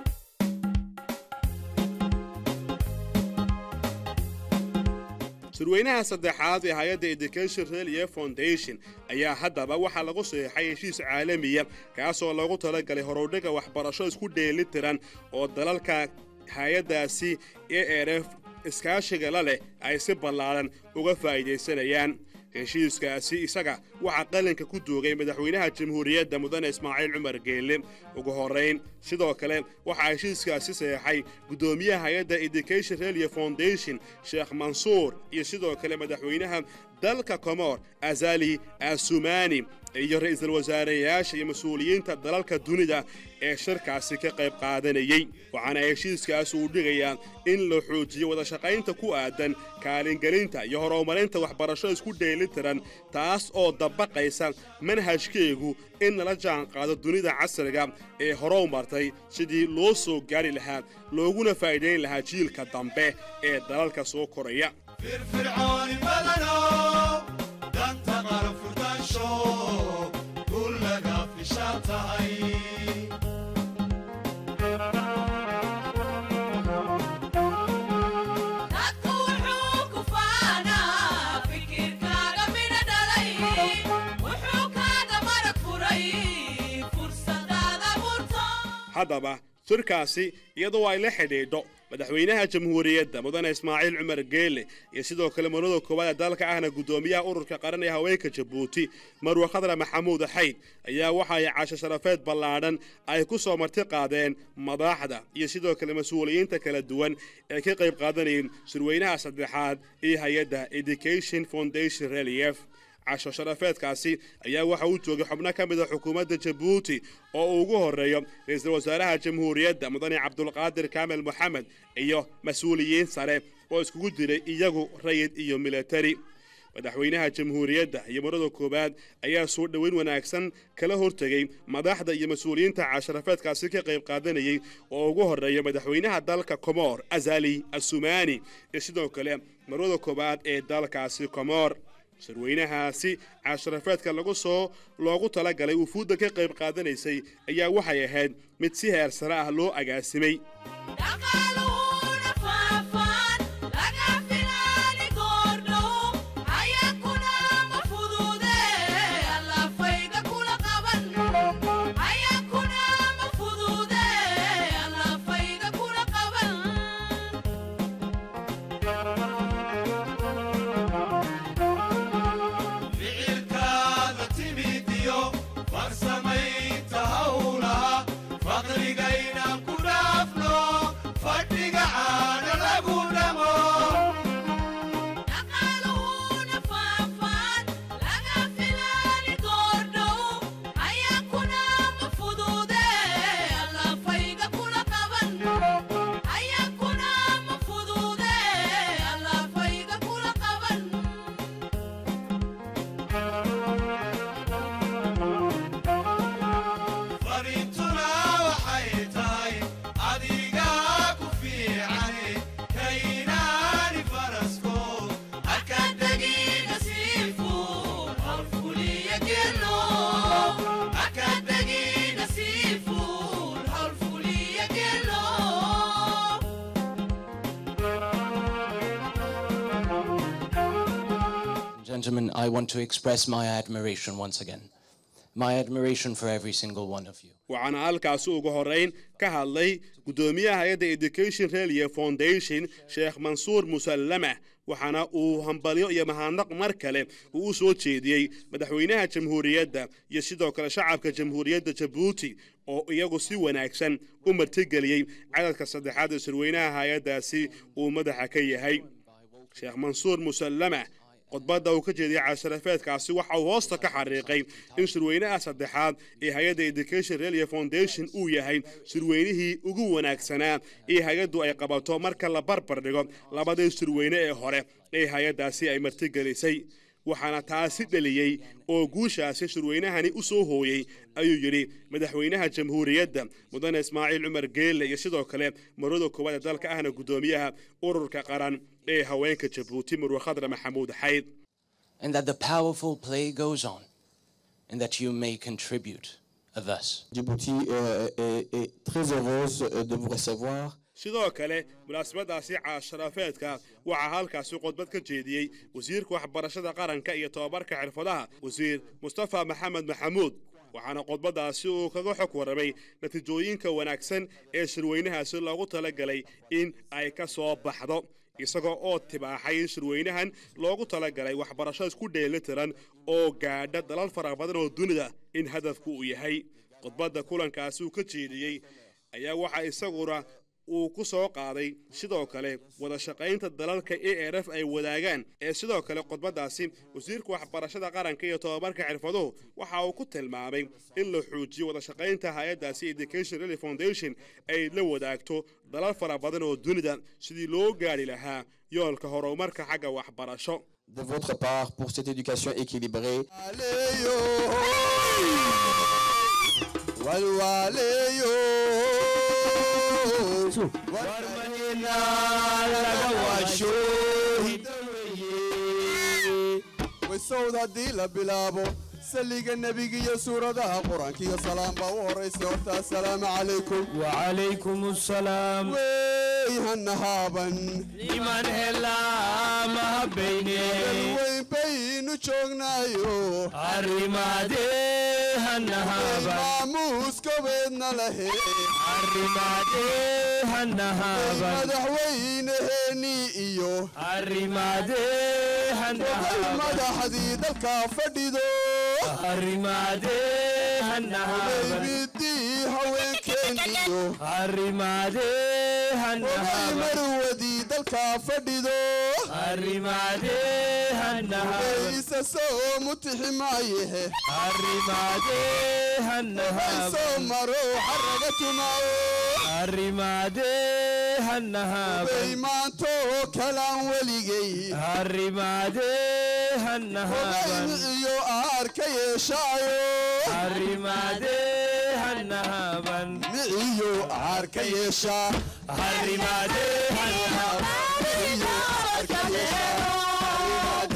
shirweynaha saddexaad ee hay-adda education relia foundation ayaa haddaba waxaa lagu saxiixay heshiis caalamiya kaasoo loogu talagalay horudhiga waxbarasho isku dheeli tiran oo dalalka hay-addaasi e r f iskaashiga la leh ay si ballaaran uga faa'iidaysanayaan heshiiskaasi isaga waxaa qalinka ku duugay madaxweynaha jamhuuriyadda mudane ismaaciil cumar geelle ugu horrayn sidoo kale waxaa heshiiskaasi saxeexay guddoomiyaha hay-adda education relia foundation sheekh mansuur iyo sidoo kale madaxweynaha dalka komor azali asumani iyo ra'iisul wasaareyaasha iyo mas-uuliyiinta dalalka dunida ee shirkaasi ka qayb qaadanayey waxaana heshiiskaas uu dhigayaa in la xoojiyo wadashaqaynta ku aadan kaalingelinta iyo horumarinta waxbarasho isku dheelitiran taas oo dabaqaysa manhajkeegu in nala jaanqaado dunida casriga ee horow martay sidii loo soo gaari lahaa looguna faa'iidayn lahaa jiilka dambe ee dalalka soo koraya firfircooni badano danta qaran furdaansho kullaga fishaa tahay dadku wuxuu ku faanaa fikirkaaga midha dhalay wuxuu kaaga marag furay fursadaada burto haddaba shirkaasi iyadoo ay la xidhiidho madaxweynaha jamhuuriyadda mudane ismaaciil cumar geele iyo sidoo kale marwada koowaad ee dalka ahna guddoomiyaha ururka qaran ee haweenka jabuuti marwe khadra maxamuud xayd ayaa waxa ay casho sharafeed ballaadhan ay ku soo marti qaadeen madaxda iyo sidoo kale mas-uuliyiinta kala duwan ee ka qayb qaadanayeen shirweynaha saddexaad iyo hay-adda education foundation relief casho sharafeedkaasi ayaa waxa uu joogay xubno ka mid a xukuumadda jabuuti oo uu ugu horreeyo ra-iisul wasaaraha jamhuuriyadda mudane cabdulqaadir kaamil moxamed iyo mas-uuliyiin sare oo iskugu diray iyagu rayid iyo militari madaxweynaha jamhuuriyadda iyo marada koowaad ayaa soo dhoweyn wanaagsan kala hortegay madaxda iyo mas-uuliyiinta casharafeedkaasi ka qayb qaadanayey oo ugu horreeya madaxweynaha dalka komor azali asumani iyo sidoo kale marwada koowaad ee dalkaasi komor shirweynahaasi casharafeedka lagu soo loogu talagalay wufuudda ka qayb qaadanaysay ayaa waxay ahayd mid si heer sare ah loo agaasimay dhaqaaluhuna faafaan laga filaali goordhow hayakuna ma fudude allafayga kula qaban hayakuna ma fudude allafayga kula qaban ficilkaada timidiyo farsamaynta hawlaha faqrigayna ku dhaafno fadhiga caana lagu dhamo dhaqaaluhuna faafaan laga filaali goordhow hayakuna ma fudude allafayga kula qaban hayakuna ma fudude allafayga kula qaban farintuna waxay tahay adigaa ku fiicane kaynaani farasko akadegina siifuun hawlfuliya gelo akadegina siifuun hawlfuliya gelo Gentlemen, I want to express my admiration once again. My admiration for every single one of you. waxaana halkaasi ugu horrayn ka hadlay guddoomiyaha hay-adda education relia foundation sheekh mansuur musallama waxaana uu hambalyo iyo mahadnaq mar kale uu u soo jeediyey madaxweynaha jamhuuriyadda iyo sidoo kale shacabka jamhuuriyadda jabuuti oo iyagu si wanaagsan u martigeliyey cadadka saddexaad ee shirweynaha hay-addaasi uu madaxa ka yahay sheekh mansuur musallama khudbadda uu ka jeediyey casharafeedkaasi waxa uu hoosta ka xariiqay in shirweynaha saddexaad ee hay-adda education relia foundation uu yahay shirweynihii ugu wanaagsanaa ee hay-addu ay qabato marka la barbar dhigo labadii shirweyne ee hore ee hay-addaasi ay martigelisay waxaana taasi dheliyey oo guushaasi shirweynahani u soo hooyey ayuu yidhi madaxweynaha jamhuuriyadda mudane ismaaciil cumar geelle iyo sidoo kale marwada koowaad ee dalka ahna guddoomiyaha ururka qaran ee haweenka jabuuti marwe khadra maxamuud xayd And that the powerful play goes on, and that you may contribute thus. Djibouti euh, est, est très heureuse euh, de vous recevoir. sidoo kale munaasabadaasi caasharafeedka waxaa halkaasi khudbad ka jeediyey wasiirka waxbarashada qaranka iyo tobabarka xirfadaha wasiir mustafa maxamed maxamuud waxaana khudbadaasi uu kaga xog warramay natiijooyinka wanaagsan ee shirweynahaasi loogu talagalay in ay ka soo baxdo isagoo oo tibaaxay in shirweynahan loogu talagalay waxbarasho isku dheelitiran oo gaadha dalal fara badan oo dunida in hadafku uu yahay khudbadda kulankaasi uu ka jeediyey ayaa waxaa isaguna uu ku soo qaaday sidoo kale wada shaqaynta dalalka a r f ay wadaagaan ee sidoo kale khudbaddaasi wasiirka waxbarashada qaranka iyo tobabarka xirfaduhu waxa uu ku tilmaamay in la xoojiyo wada shaqaynta hay-addaasi education rally foundation ay la wadaagto dalal fara badan oo dunida sidii loo gaadhi lahaa yoolka horumarka xagga waxbarasho de votre part pour cette éducation équilibrée. walwaaleeyo warmanina laga waasho waysowd haddii la bilaabo saliga nebiga iyo suuradaha qur-aanka iyo salaam baa u horaysa horta assalaamu calaykum wacalaykum assalaam wey hanahaaban iman helaa mahabayne weyn baynu joognaayo arrimaadee hanahaaban maamuuskobeedna lahe arrimaadee hanahaaban madaxweyneheenii iyo arrimaadee hanahaaban madaxdii dalka fadhido arrimaadee hanahaaban midii haweenkeeniyo arrimaadee hanahaaban marwadii dalka fadhido arrimaadee hanahaaban isa soo mutixi maayehe arrimaadee hanahaaban soo maro xaraga tumaayo arrimaadee hanahaaban bay maantoo kalaan weligay arrimaadee hanahaaban iyo aar ka yeeshaayo arrimaadee hanahaaban miciyo aar ka yeeshaa arrimaadee hanahaaban miciyo aar ka yeeshaa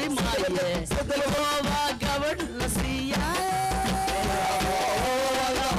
gabadh la siiyaa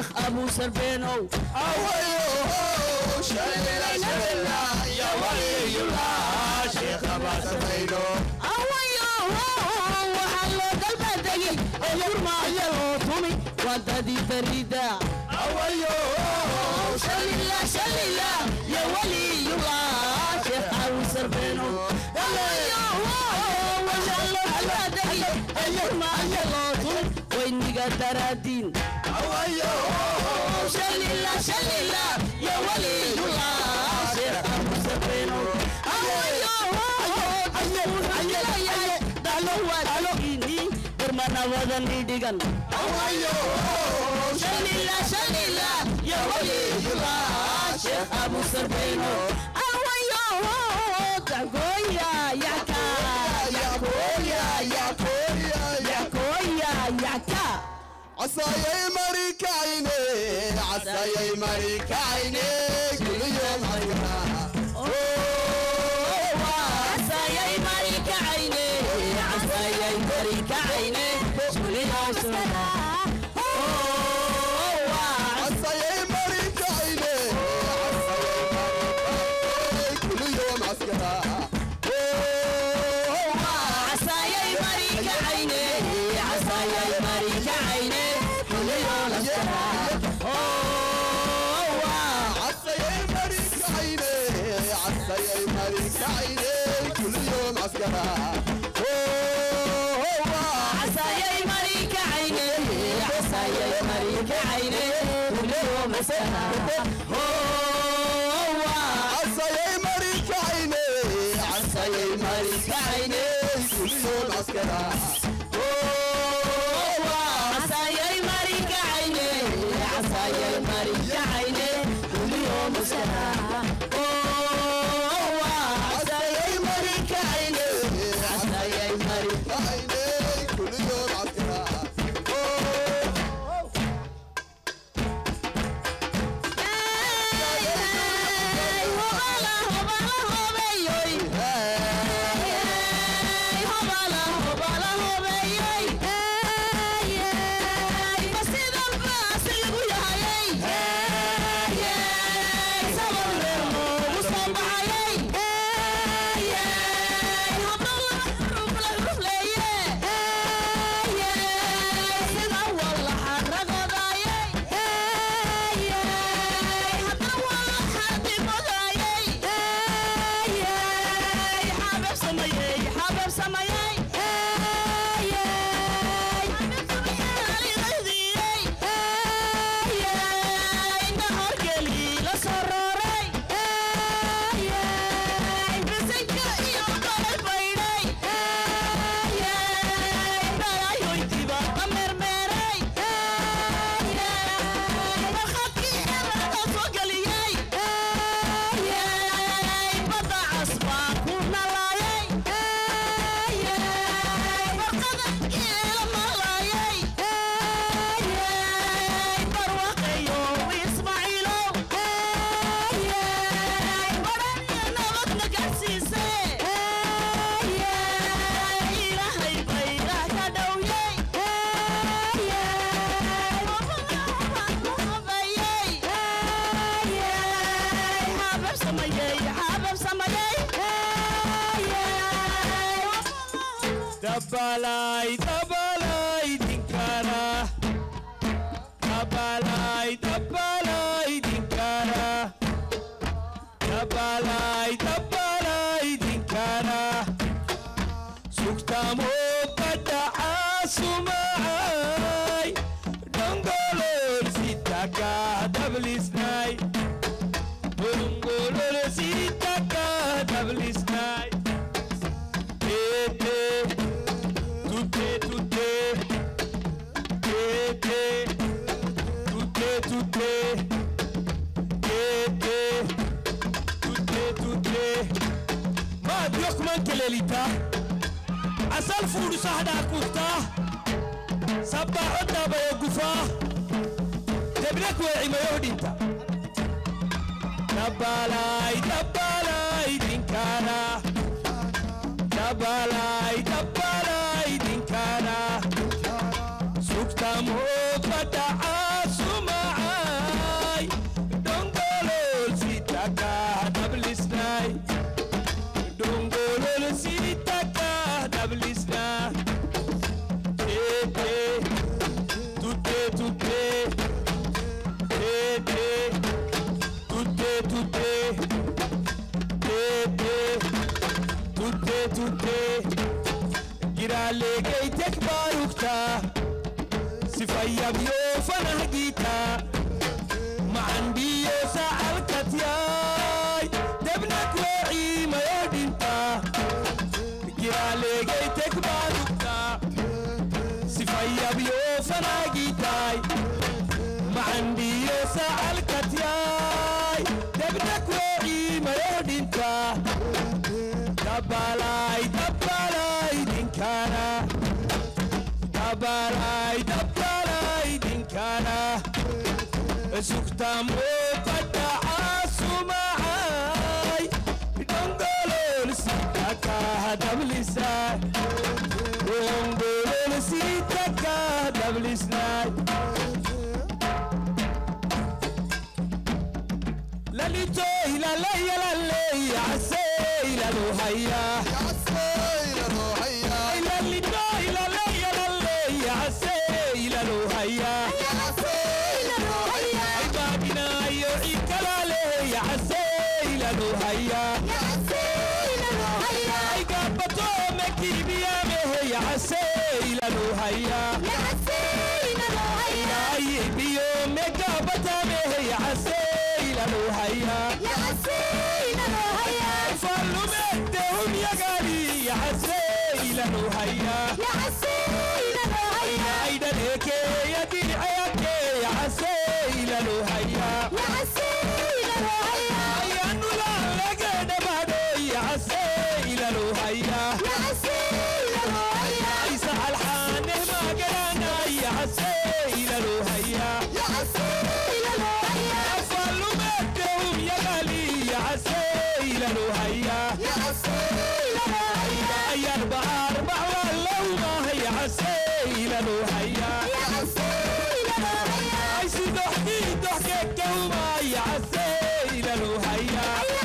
sheekh abu sarbeenow waxaa loo dalbadegi oo yurmaayo loo tumi wadadii barida shalila shalila ya waliyullah sheekh abu sarbeenow waxaa loo dalbadegi oo yurmaayo loo tumi wayniga daraadiin shalila shalila ya waliyullah sheekh abu sarbeenow darmanawadan idhigan shalila shalila ya waliyullah sheekh abu sarbeeno awayo dagoya yaka yakoya yakoya yakoya yaka عصايا مريك عيني عصايا مريك عيني كل يوم عينها عصايا مريك عيني عصايا مريك عيني كل يوم عصايا مريك عيني كل يوم عسكرها عصايا مريك عيني عصايا مريك عيني كل يوم عسكرها عصايا مريك عيني عصايا مريك عيني كل يوم عسكرها عصايا مريك عيني عصايا مريك عيني كل يوم عسكرها عصايا مريك عيني عصايا مريك عيني كل يوم عسكرها عصايا مريك عيني عصايا مريك عيني كل يوم عسكرها عصايا مريك عيني عصايا مريك عيني كل يوم عسكرها Dabalai, dabalai, dinkara. Dabalai, dabalai, dinkara. Dabalai, dabalai, dinkara. Suktamo pada asumai. Dongolor sitaka dablisnai. Dongolor sitaka dablisnai. Tete, tutte, tutte, tete, tutte, tutte, tete, tutte, tutte. Ma Dios man kelelita, asal fudu sahda kufta, sabba hodda bayo gufa, debrek we ima yohdinta. Dabalai, dabalai, dinkara. dabalai dabalai dinkana sukta mo pada asuma giraalegay tekbaarugta sifayabyo fanahgiita macandhiyo sacalkatyay debnak weeciimayo dhinta giraalegay tekbaarugta sifayabyo fanahgiitay macandhiyo sacalkatyay debnak weeciimayo dhinta dabalay dabalay dinkana dabalay dabalay dinkana sugtamo padacasumacay dongolol sitaka dablisay dongolol sitaka dablisnay lalitoy lalayalalley casey laluhaya lalitoy lalayalalley casey laluhaya baabinayo cikalaaley casey laluhaya gabato mekibiyaameh casey laluhaya biyo megabatameh casey laluhaya falumedehum yagadi casey laluhaya aidaleekeyadiicayake casey laluhaya ayanulalegeedhamado casey laluhaya aysa alxaaneh magaranay casey laluhaya falumedehum yagali casey laluhaya ayar baar bacwalowmah casey laluhaya ay sidoxdii doxkekahumay casey laluhaya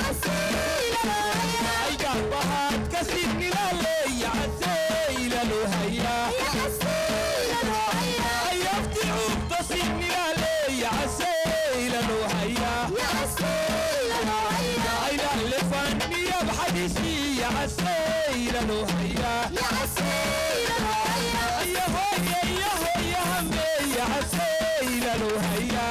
ay gahbahaad kasidnilaley casey laluhaya ay afticuubto sidnilaley casey laluhaya ay lalefanniyab xadisiya casey laluhaya ayahoye yahoye hameya casey laluhaya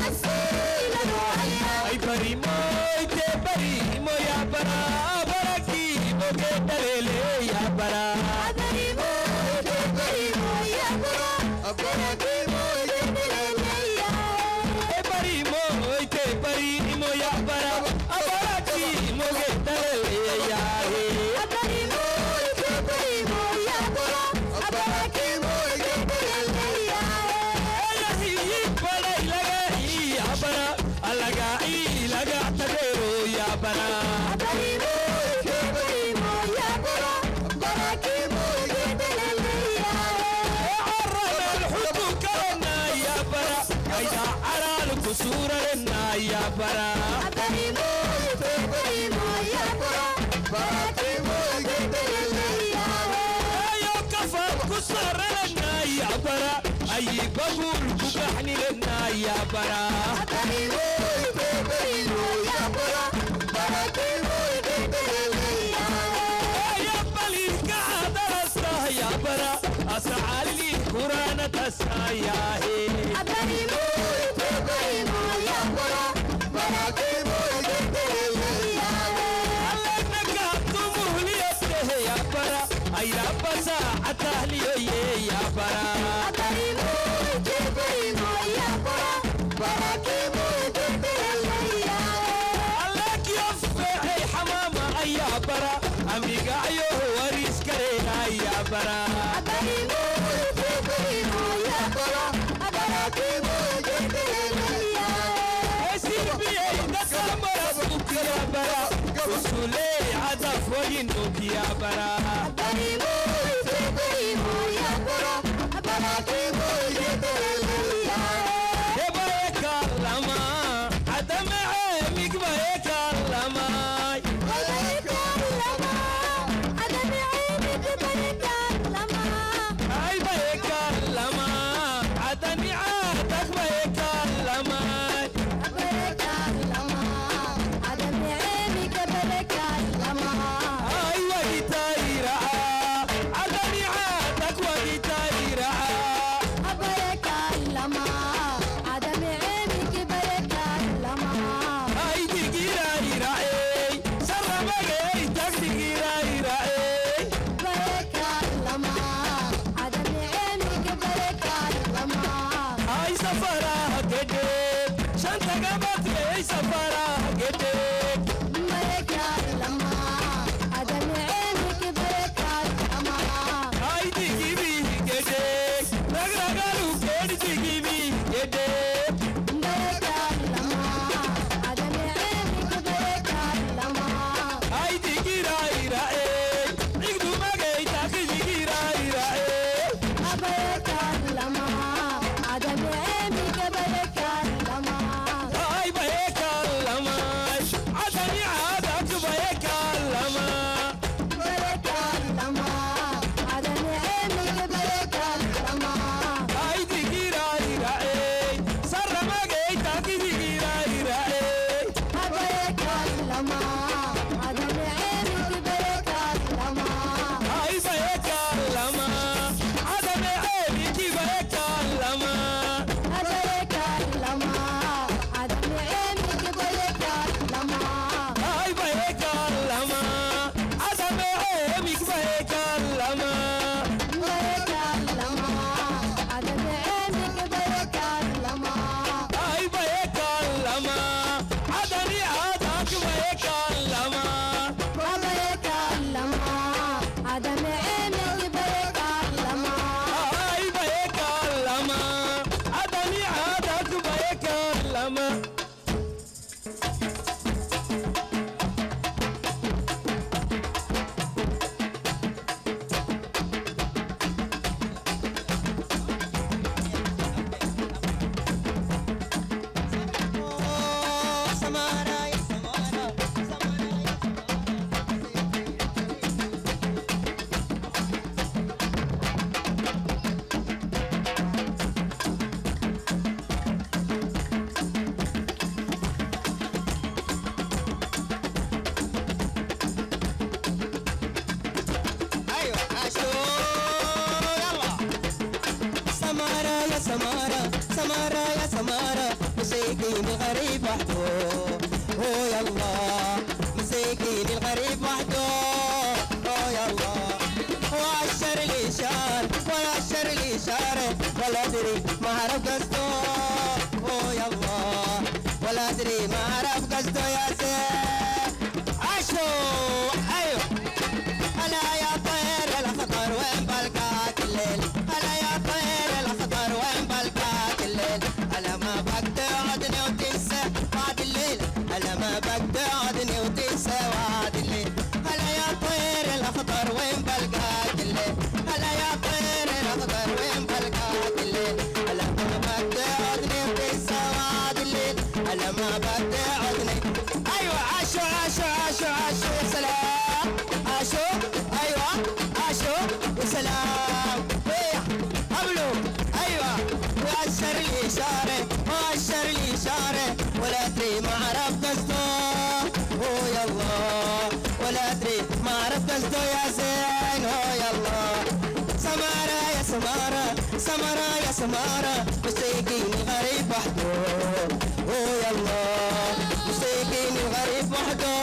ay barimoy te barimo ya bara barakimo ke dalele ya bara e barimo te barimo ya bara barakimo ke dalele ya Sura na ya bara ayo kafan ku sarana ya bara ayi babul ku bahni lana ya bara ayo balil ka darasta ya bara asali qur'ana tasaya he ya bara ay rabasa atahliyo ye ya bara حمامة أي برا أمريكا أيوه وريس كرينا يا برا يا برا وسولي عدف وينوك يا برا يبايك اللما عدم عيمك بايك اللما أي بايك اللما عدم عادك بايك اللما أيوة يتايرا عدم safara gede Ay digibi gede Ragragalu gede digibi gede Ay digira ira e Igdu magay taki digira ira e Ay bayeka lama Adani adak bayeka lama Ay digira ira e Sarra magay taki digira ira e Ay bayeka lama Adani e ki bayeka lama Ay bayeka lama Adani e mi bayeka lama Ay bayeka lama Adani adak bayeka lama Ay bayeka lama Adani adak bayeka lama ايوه عاشو يلا سمارة يا سمارة سمارة يا سمارة مسيكين الغريب وحده هو يلا مسيكين الغريب وحده هو يلا وعشر لي شار وعشر لي شار ولا ادري ما عرف قصده هو يلا ولا ادري ما عرف قصده يا زين عاشو ايوه هلا يا طير الاخضر وين بلقاك الليل هلا يا طير الاخضر وين بلقاك الليل هلا ما بقعدني وتنسى وعد الليل هلا ما بقعدني وتنسى وعد الليل هلا يا طير الاخضر وين بلقاك الليل هلا يا طير الاخضر وين بلقاك الليل هلا ما بقعدني وتنسى وعد الليل هلا ما بقعدني ايوه عاشو عاشو عاشو عاشو يا سلام عاشو ايوه عاشو يا سلام ايه قبلوا ايوه واشر لي اشاره واشر لي اشاره ولا ادري ما عرف قصده هو يلا ولا ادري ما عرف قصده يا زين هو يلا سمارة يا سمارة سمارة يا سمارة مسيكين غريب وحده هو يلا مسيكين غريب وحده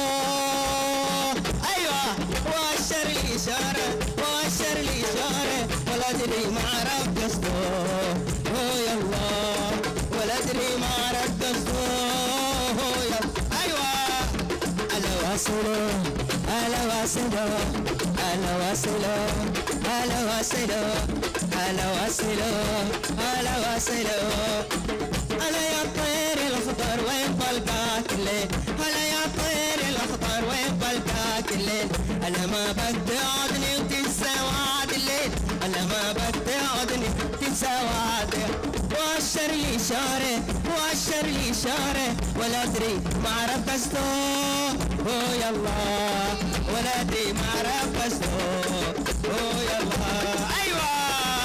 ايوه واشر لي اشاره واشر لي اشاره ولا ادري ما عرف قصده هو يلا ولا ادري ما عرف قصده هو يلا ايوه انا واصله انا واصله انا واصله انا واصله انا واصله انا واصله انا يا طير الاخضر وين بلقاك الليل هلا يا طير الاخضر وين بلقاك الليل انا ما بدي اقعدني وتنسى وعد الليل انا ما بدي اقعدني تنسى وعد واشر لي اشاره واشر لي اشاره ولا ادري ما عرف قصده هو يلا ولا ادري ما عرف قصده هو يلا ايوه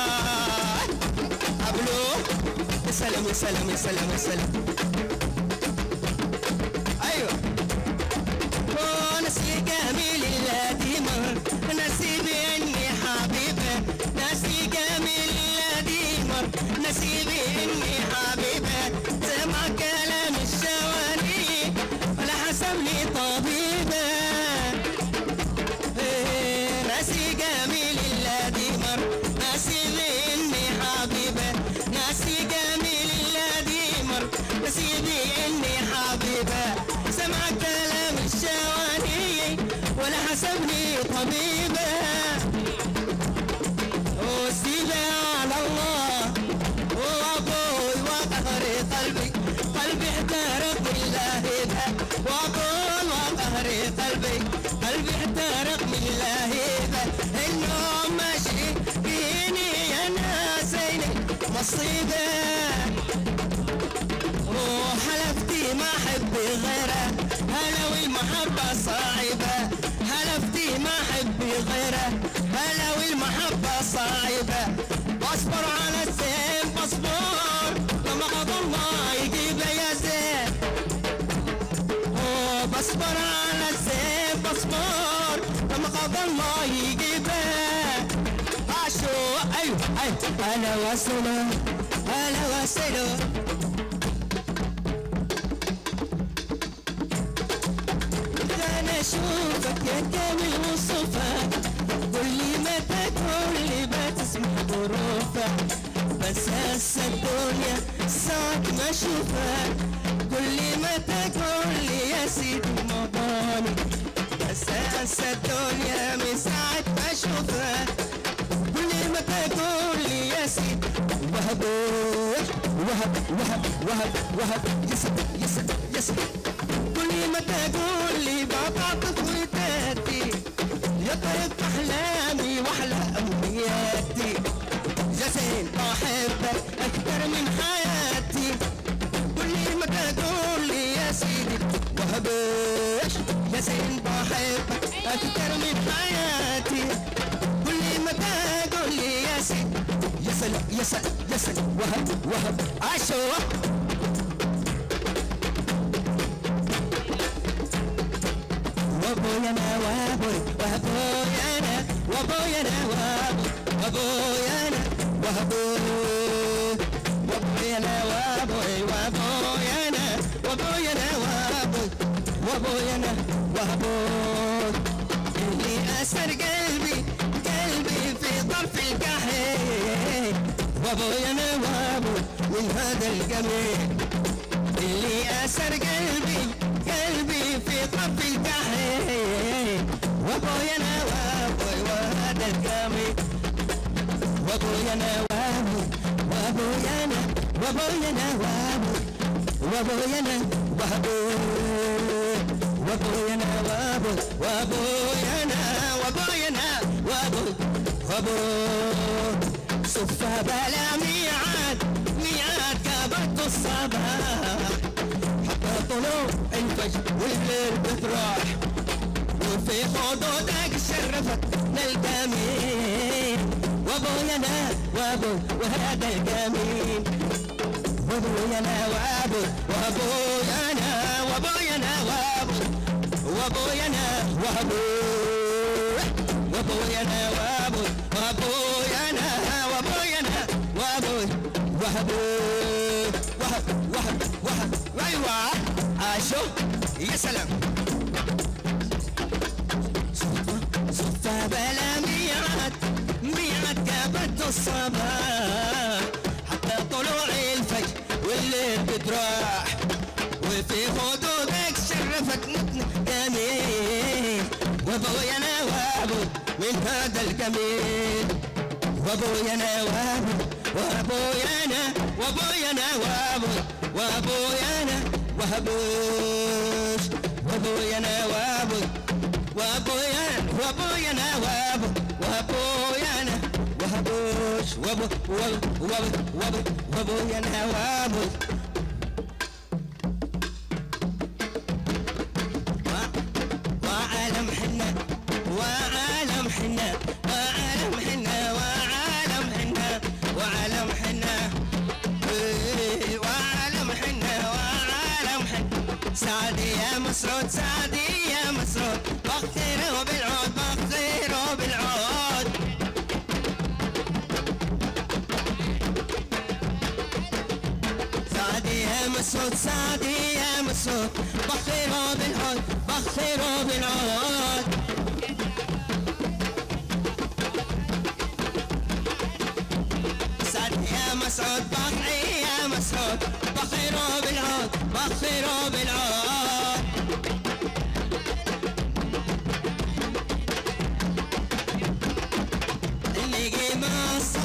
قبلو يا سلام يا سلام يا سلام يا سلام ايوه ونسي جميل الذي مر نسيبي اني حبيبه نسي جميل الذي مر نسيبي اني حبيبه سمع كلام الشواني ولا حسب لي طبيبه إيه، ناسي جميل الذي مر ناسي اني حبيبه ناسي جميل الذي مر طبيبه وسيبه على الله وابوي وقهري قلبي قلبي احترق من لهيبه وابوي وقهري قلبي قلبي احترق من لهيبه النوم ماشي فيني يا ناسيني مصيبه وحلفتي ما احب غيره هلا والمحبه صعبه حلفتي ما احب غيره هلا والمحبه صعبه بصبر على الزين بصبر لما قضى الله يجيب يا زين أوه، بصبر على الزين بصبر لما قضى الله يجيبه عاشو ايوه ايوه انا وصله انا وصله انا اشوفك يا كامل وصفك قول لي متى تقول لي ما تسمع ظروفك بس هسه الدنيا ساعة ما اشوفك قول لي متى تقول لي يا سيدي موضوعي بس هسه الدنيا من ساعة ما اشوفك قول لي متى تقول لي يا سيدي وهب وهب وهب وهب وهب يسد يسد يسد كل ما تقول لي بطاطس وتاتي يا طريق احلامي واحلى امنياتي جسين احبك اكثر من حياتي كل ما تقول لي يا سيدي وهبش يا زين بحبك اكثر من حياتي كل ما تقول لي يا سيدي يسل يسل يسل وهب وهب عاشوا وابويا انا وابوي وابويا انا وابويا انا وابوي وابويا انا وابوي وابويا انا وابوي وابويا انا وابويا انا وابوي وابويا انا وابوي اللي اسر قلبي قلبي في طرف الكحيل وابويا انا وابوي من هذا الجميل اللي اسر قلبي قلبي في طرف الكحيل وابويا انا وابوي وهذا الجميل وابويا انا وابوي وابويا انا وابويا انا وابوي وابويا انا وابوي وابويا انا وابوي وابويا انا وابويا انا وابوي وابوي صفة بلا ميعاد ميعاد كبت الصباح حتى طلوع الفجر والليل بتراح وفي حدودك شرفت للجميل وابويا انا وابو وهذا الجميل وابويا انا وابو وابويا انا وابويا انا وابو وابويا انا وابو وابويا انا وابو وابويا انا وابويا انا وابو وابو وهب وهب وهب ايوه عاشو يا سلام صفة بلا ميعاد ميعاد كبت الصباح حتى طلوع الفجر والليل بتراح وفي حدودك شرفت نتن جميل وابويا انا وابو من هذا الجميل وابويا انا وابو وابويا انا وابويا انا وابو وابويا انا وابوش وابويا انا وابو وابويا وابويا انا وابو وابويا انا وابوش وابو وابو وابو وابو وابويا انا وابو وعالم حنا وعالم حنا وعالم حنا وعالم حنا وعالم حنا إيه، وعالم حنا وعالم حنا سعدي يا مسعود سعدي يا مسعود بخيره بالعود بخيره بالعود سعدي يا مسعود سعدي يا مسعود بخيره بالعود بخيره بالعود سعدي يا مسعود بخي يا مسعود بخيره بالعود بخيره بالعود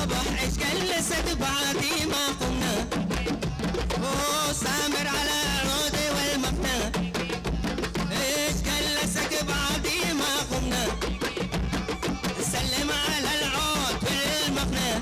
الصبح ايش جلست بعدي ما قمنا اوه سامر على العود والمقنى ايش جلسك بعدي ما قمنا سلم على العود والمقنى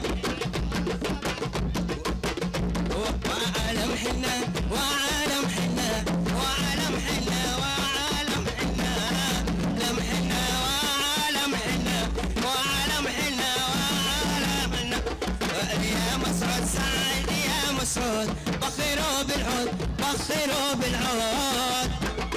وعالم حنا وعالم حنا وعالم حنا وعالم حنا لم حنا وعالم حنا وعالم حنا وعالم حنا يا مسعود سعيد يا مسعود بخيروا بالعود بخيروا بالعود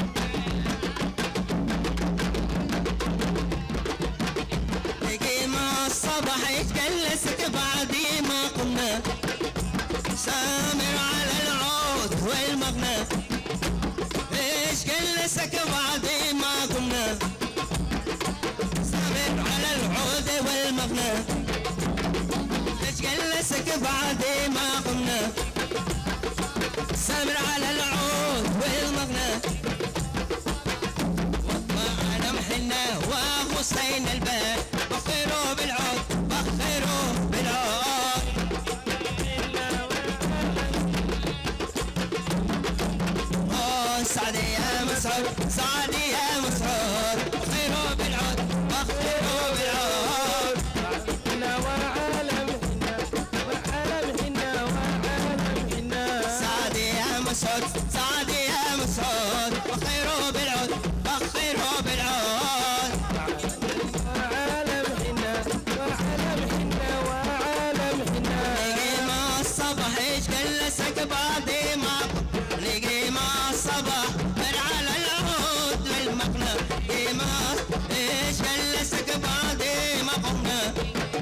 نجينا الصبح يتجلسك بعدي ما قمنا سامر على العود والمغنى ايش جلسك بعدي ما قمنا سامر على العود والمغنى ايش جلسك بعدي ما قمنا سامر على العود والمغنى وعلم حنا وحسين الباب بخيروا بالعود بخيروا بالعود أوه، سعدي يا مسعود سعدي يا مسعود بخيروا بالعود بخيروا بالعود سعدي يا مسعود سعدي يا مسعود بخيروا بالعود بخيروا بالعود نجي مع الصبح ايش جلسك بعدي ما نجي مع الصبح من على العود والمقنى نجي مع ايش جلسك بعدي ما قمنا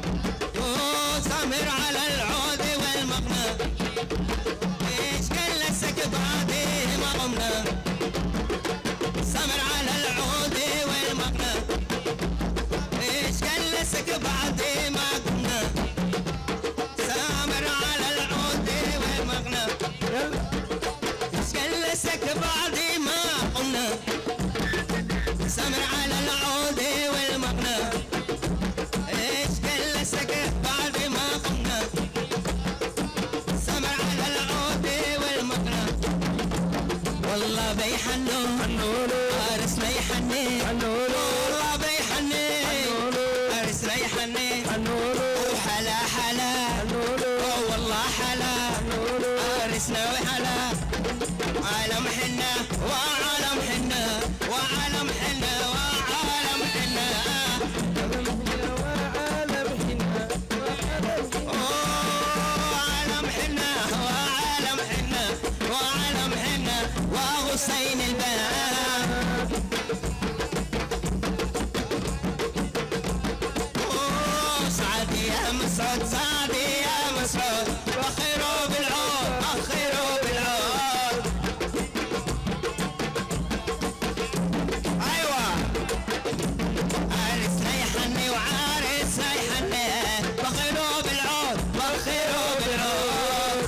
سامر على العود والمقنى ايش جلسك بعدي ما قمنا سامر على العود والمقنى ايش جلسك بعدي ما قمنا سامر على العود والمغنى ايش جلسك بعدي ما قمنا سامر على العود والمغنى ايش جلسك بعد ما قمنا سامر على العود والمغنى والله بيحنوا فارس بيحني والله بيحني فارس بيحني وحلا حلا أوه والله حلا فارسنا وحلا عالم حنا وعالم حنا وعالم حنا وعالم حنا أوه، عالم حنا وعالم حنا وعالم حنا وغصين الباب أوه، سعدي يا مسعود سعدي يا مسعود بخيروا بالعود بخيروا بالعود ايوه عرس ريحني وعارس ريحني بخيروا بالعود بخيروا بالعود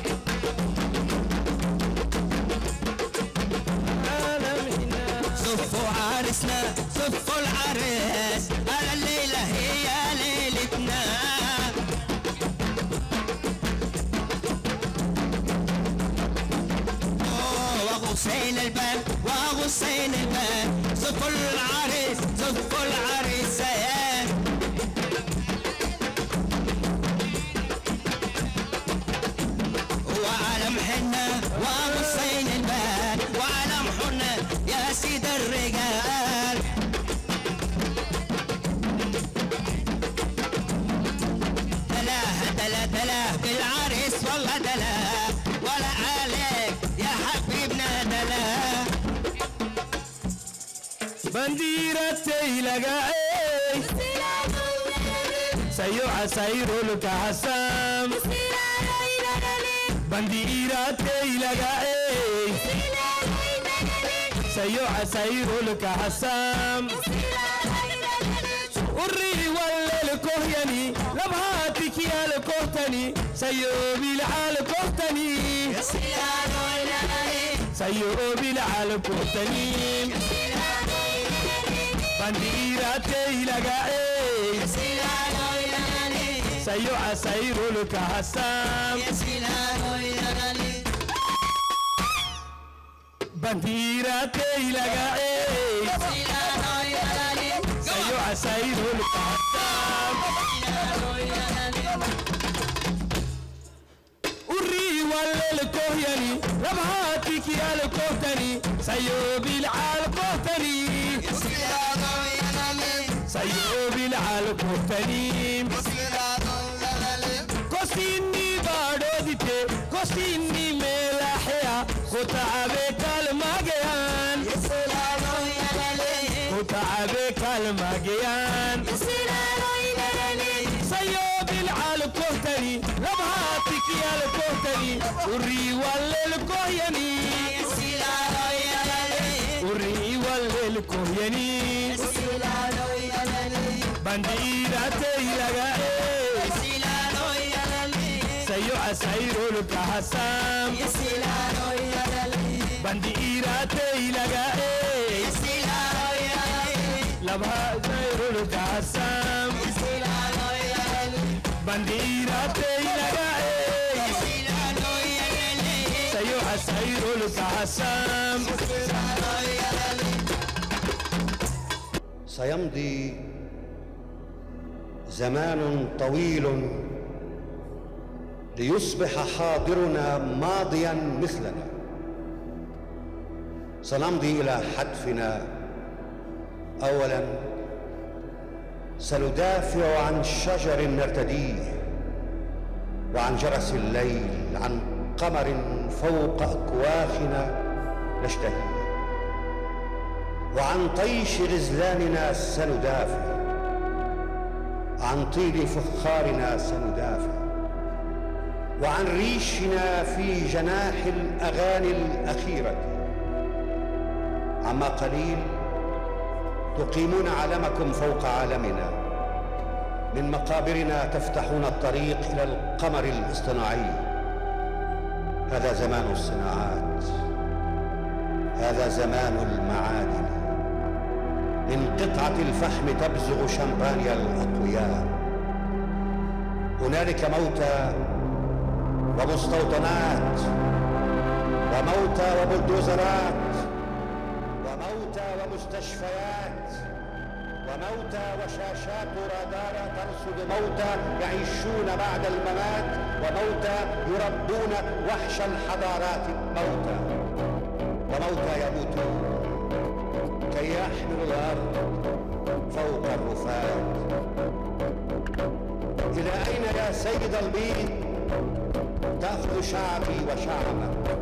صفوا عرسنا صفوا العرس على الليلة هي ليلتنا أوه، وغصين الباب وغصين الباب صفوا العريس صفوا العريسين وعلم حنا وغصين الباب وعلم حنا يا سيد الرجال دلاه دلا دلا بالعريس والله دلا ولا عليك يا حبيبنا دلا بنديرتي لقاي سيوع سيرو لك حسام بنديرتي لقاي سيوع سيرو لك حسام وري ولا الكهيني لبهاتك يا الكهتني سيوبي العال كهتني سيوبي العال كهتني بنديرتي لقاي sayo asairuluka hasam bandira teilagae sayo asairuluka hasam uri walel kohyani labhatiki al kohtani sayo bil al kohtani sayo bil al kohtani kosini badodite kosini melaxya kutacabe kalmageyan kutacabe kalmageyan sayo bilcal kohtani labhatiki al kohtani uri walel kohyani uri walel kohyani bandiirateylaga sayo asairuluka hasam bandiirateylaga labhasairuluka hasam bandiirateylaga sayo asairuluka hasam سيمضي زمان طويل ليصبح حاضرنا ماضيا مثلنا سنمضي الى حتفنا اولا سندافع عن شجر نرتديه وعن جرس الليل عن قمر فوق اكواخنا نشتهيه وعن طيش غزلاننا سندافع عن طيب فخارنا سندافع وعن ريشنا في جناح الاغاني الاخيره عما قليل تقيمون علمكم فوق عالمنا من مقابرنا تفتحون الطريق الى القمر الاصطناعي هذا زمان الصناعات هذا زمان المعادن من قطعة الفحم تبزغ شمبانيا الأقوياء هنالك موتى ومستوطنات وموتى وبلدوزرات وموتى ومستشفيات وموتى وشاشات رادار ترصد موتى يعيشون بعد الممات وموتى يربون وحش الحضارات موتى وموتى يموتون كي يحملوا الارض فوق الرفات الى اين يا سيد البيض تاخذ شعبي وشعبك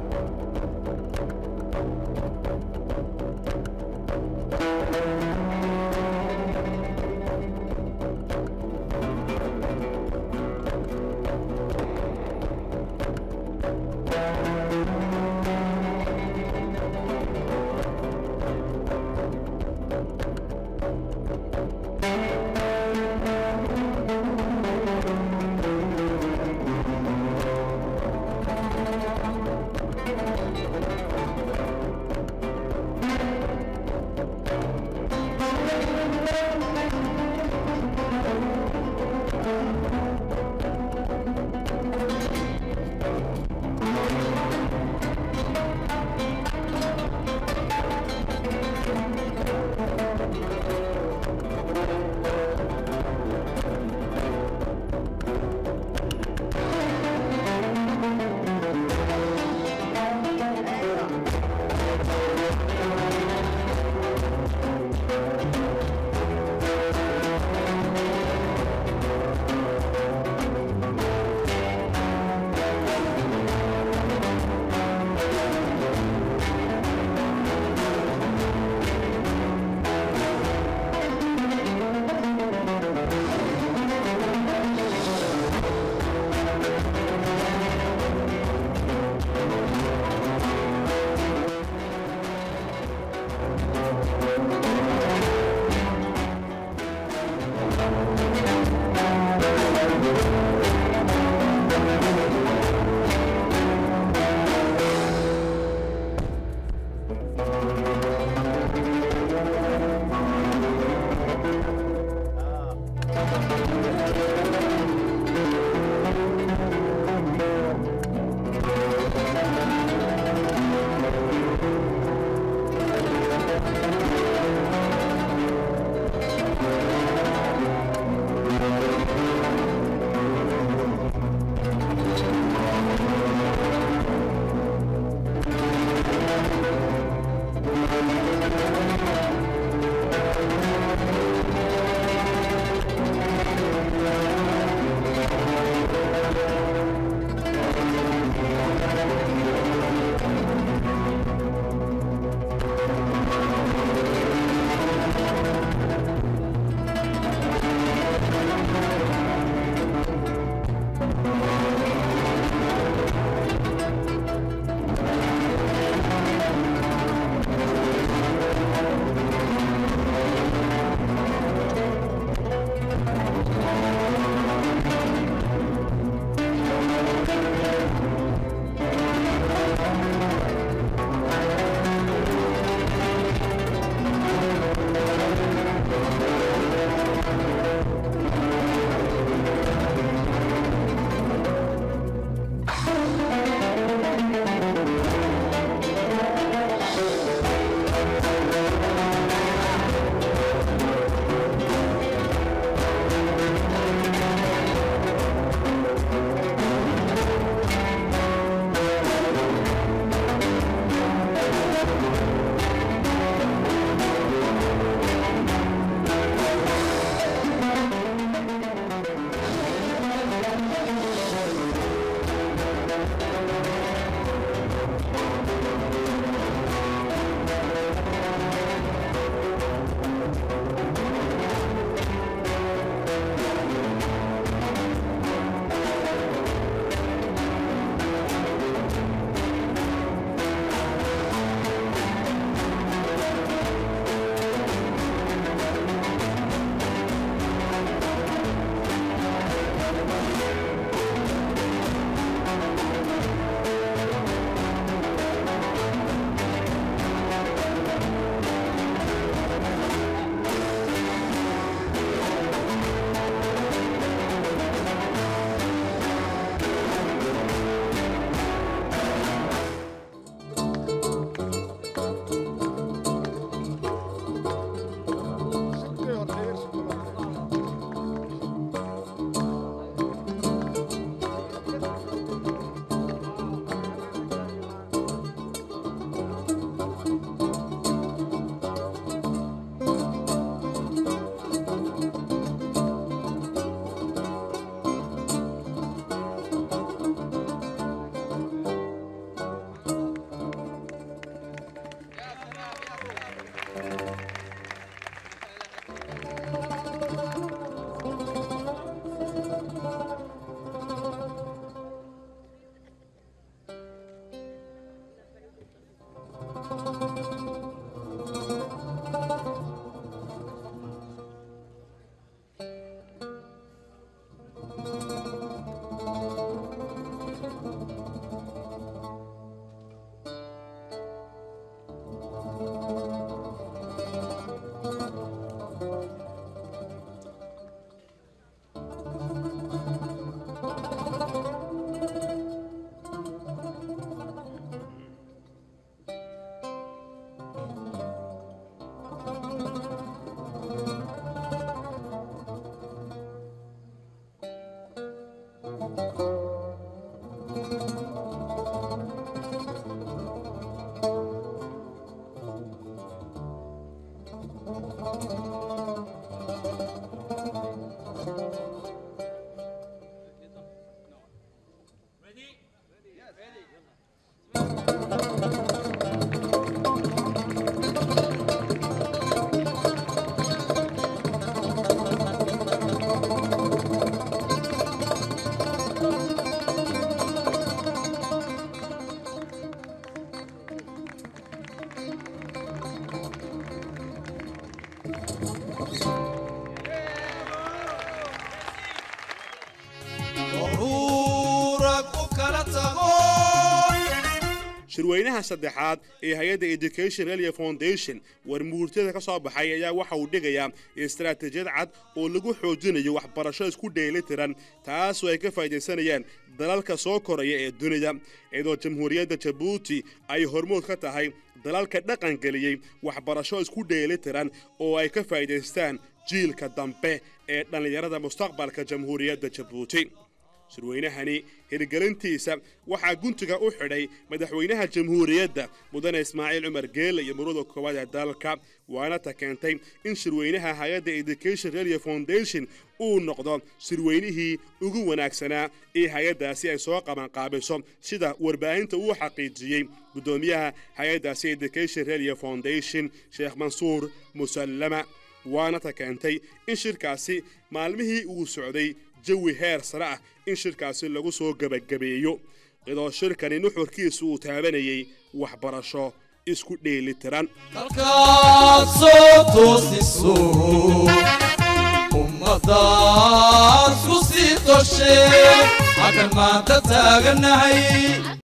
shirweynaha saddexaad ee hay-adda education elia foundation warmuurtada ka soo baxay ayaa waxa uu dhigayaa istaraatiijiyad cad oo lagu xoojinayo waxbarasho isku dheelitiran taasoo ay ka faa'iidaysanayaan dalalka soo koraya ee dunida iyadoo jamhuuriyadda jabuuti ay hormood ka tahay dalalka dhaqangeliyey waxbarasho isku dheelitiran oo ay ka faa'iidaystaan jiilka dambe ee dhallinyarada mustaqbalka jamhuuriyadda jabuuti shirweynahani hirgelintiisa waxaa guntiga u xidhay madaxweynaha jamhuuriyadda mudane ismaaciil cumar geele iyo murada koowaad ee dalka waana ta keentay in shirweynaha hay-adda education radio foundation uu noqdo shirweynihii ugu wanaagsanaa ee hay-addaasi ay soo qabanqaabiso sida warbaahinta uu xaqiijiyey guddoomiyaha hay-addaasi education radio foundation sheekh mansuur musallama waana ta keentay in shirkaasi maalmihii uu socday jawi heer sare ah in shirkaasi lagu soo gebagabeeyo iyadoo shirkani nuxurkiisu uu taabanayay waxbarasho isku dheelitiran halkaad soo toosiso ummadaad ku sii toshe halkan maanta taaganahay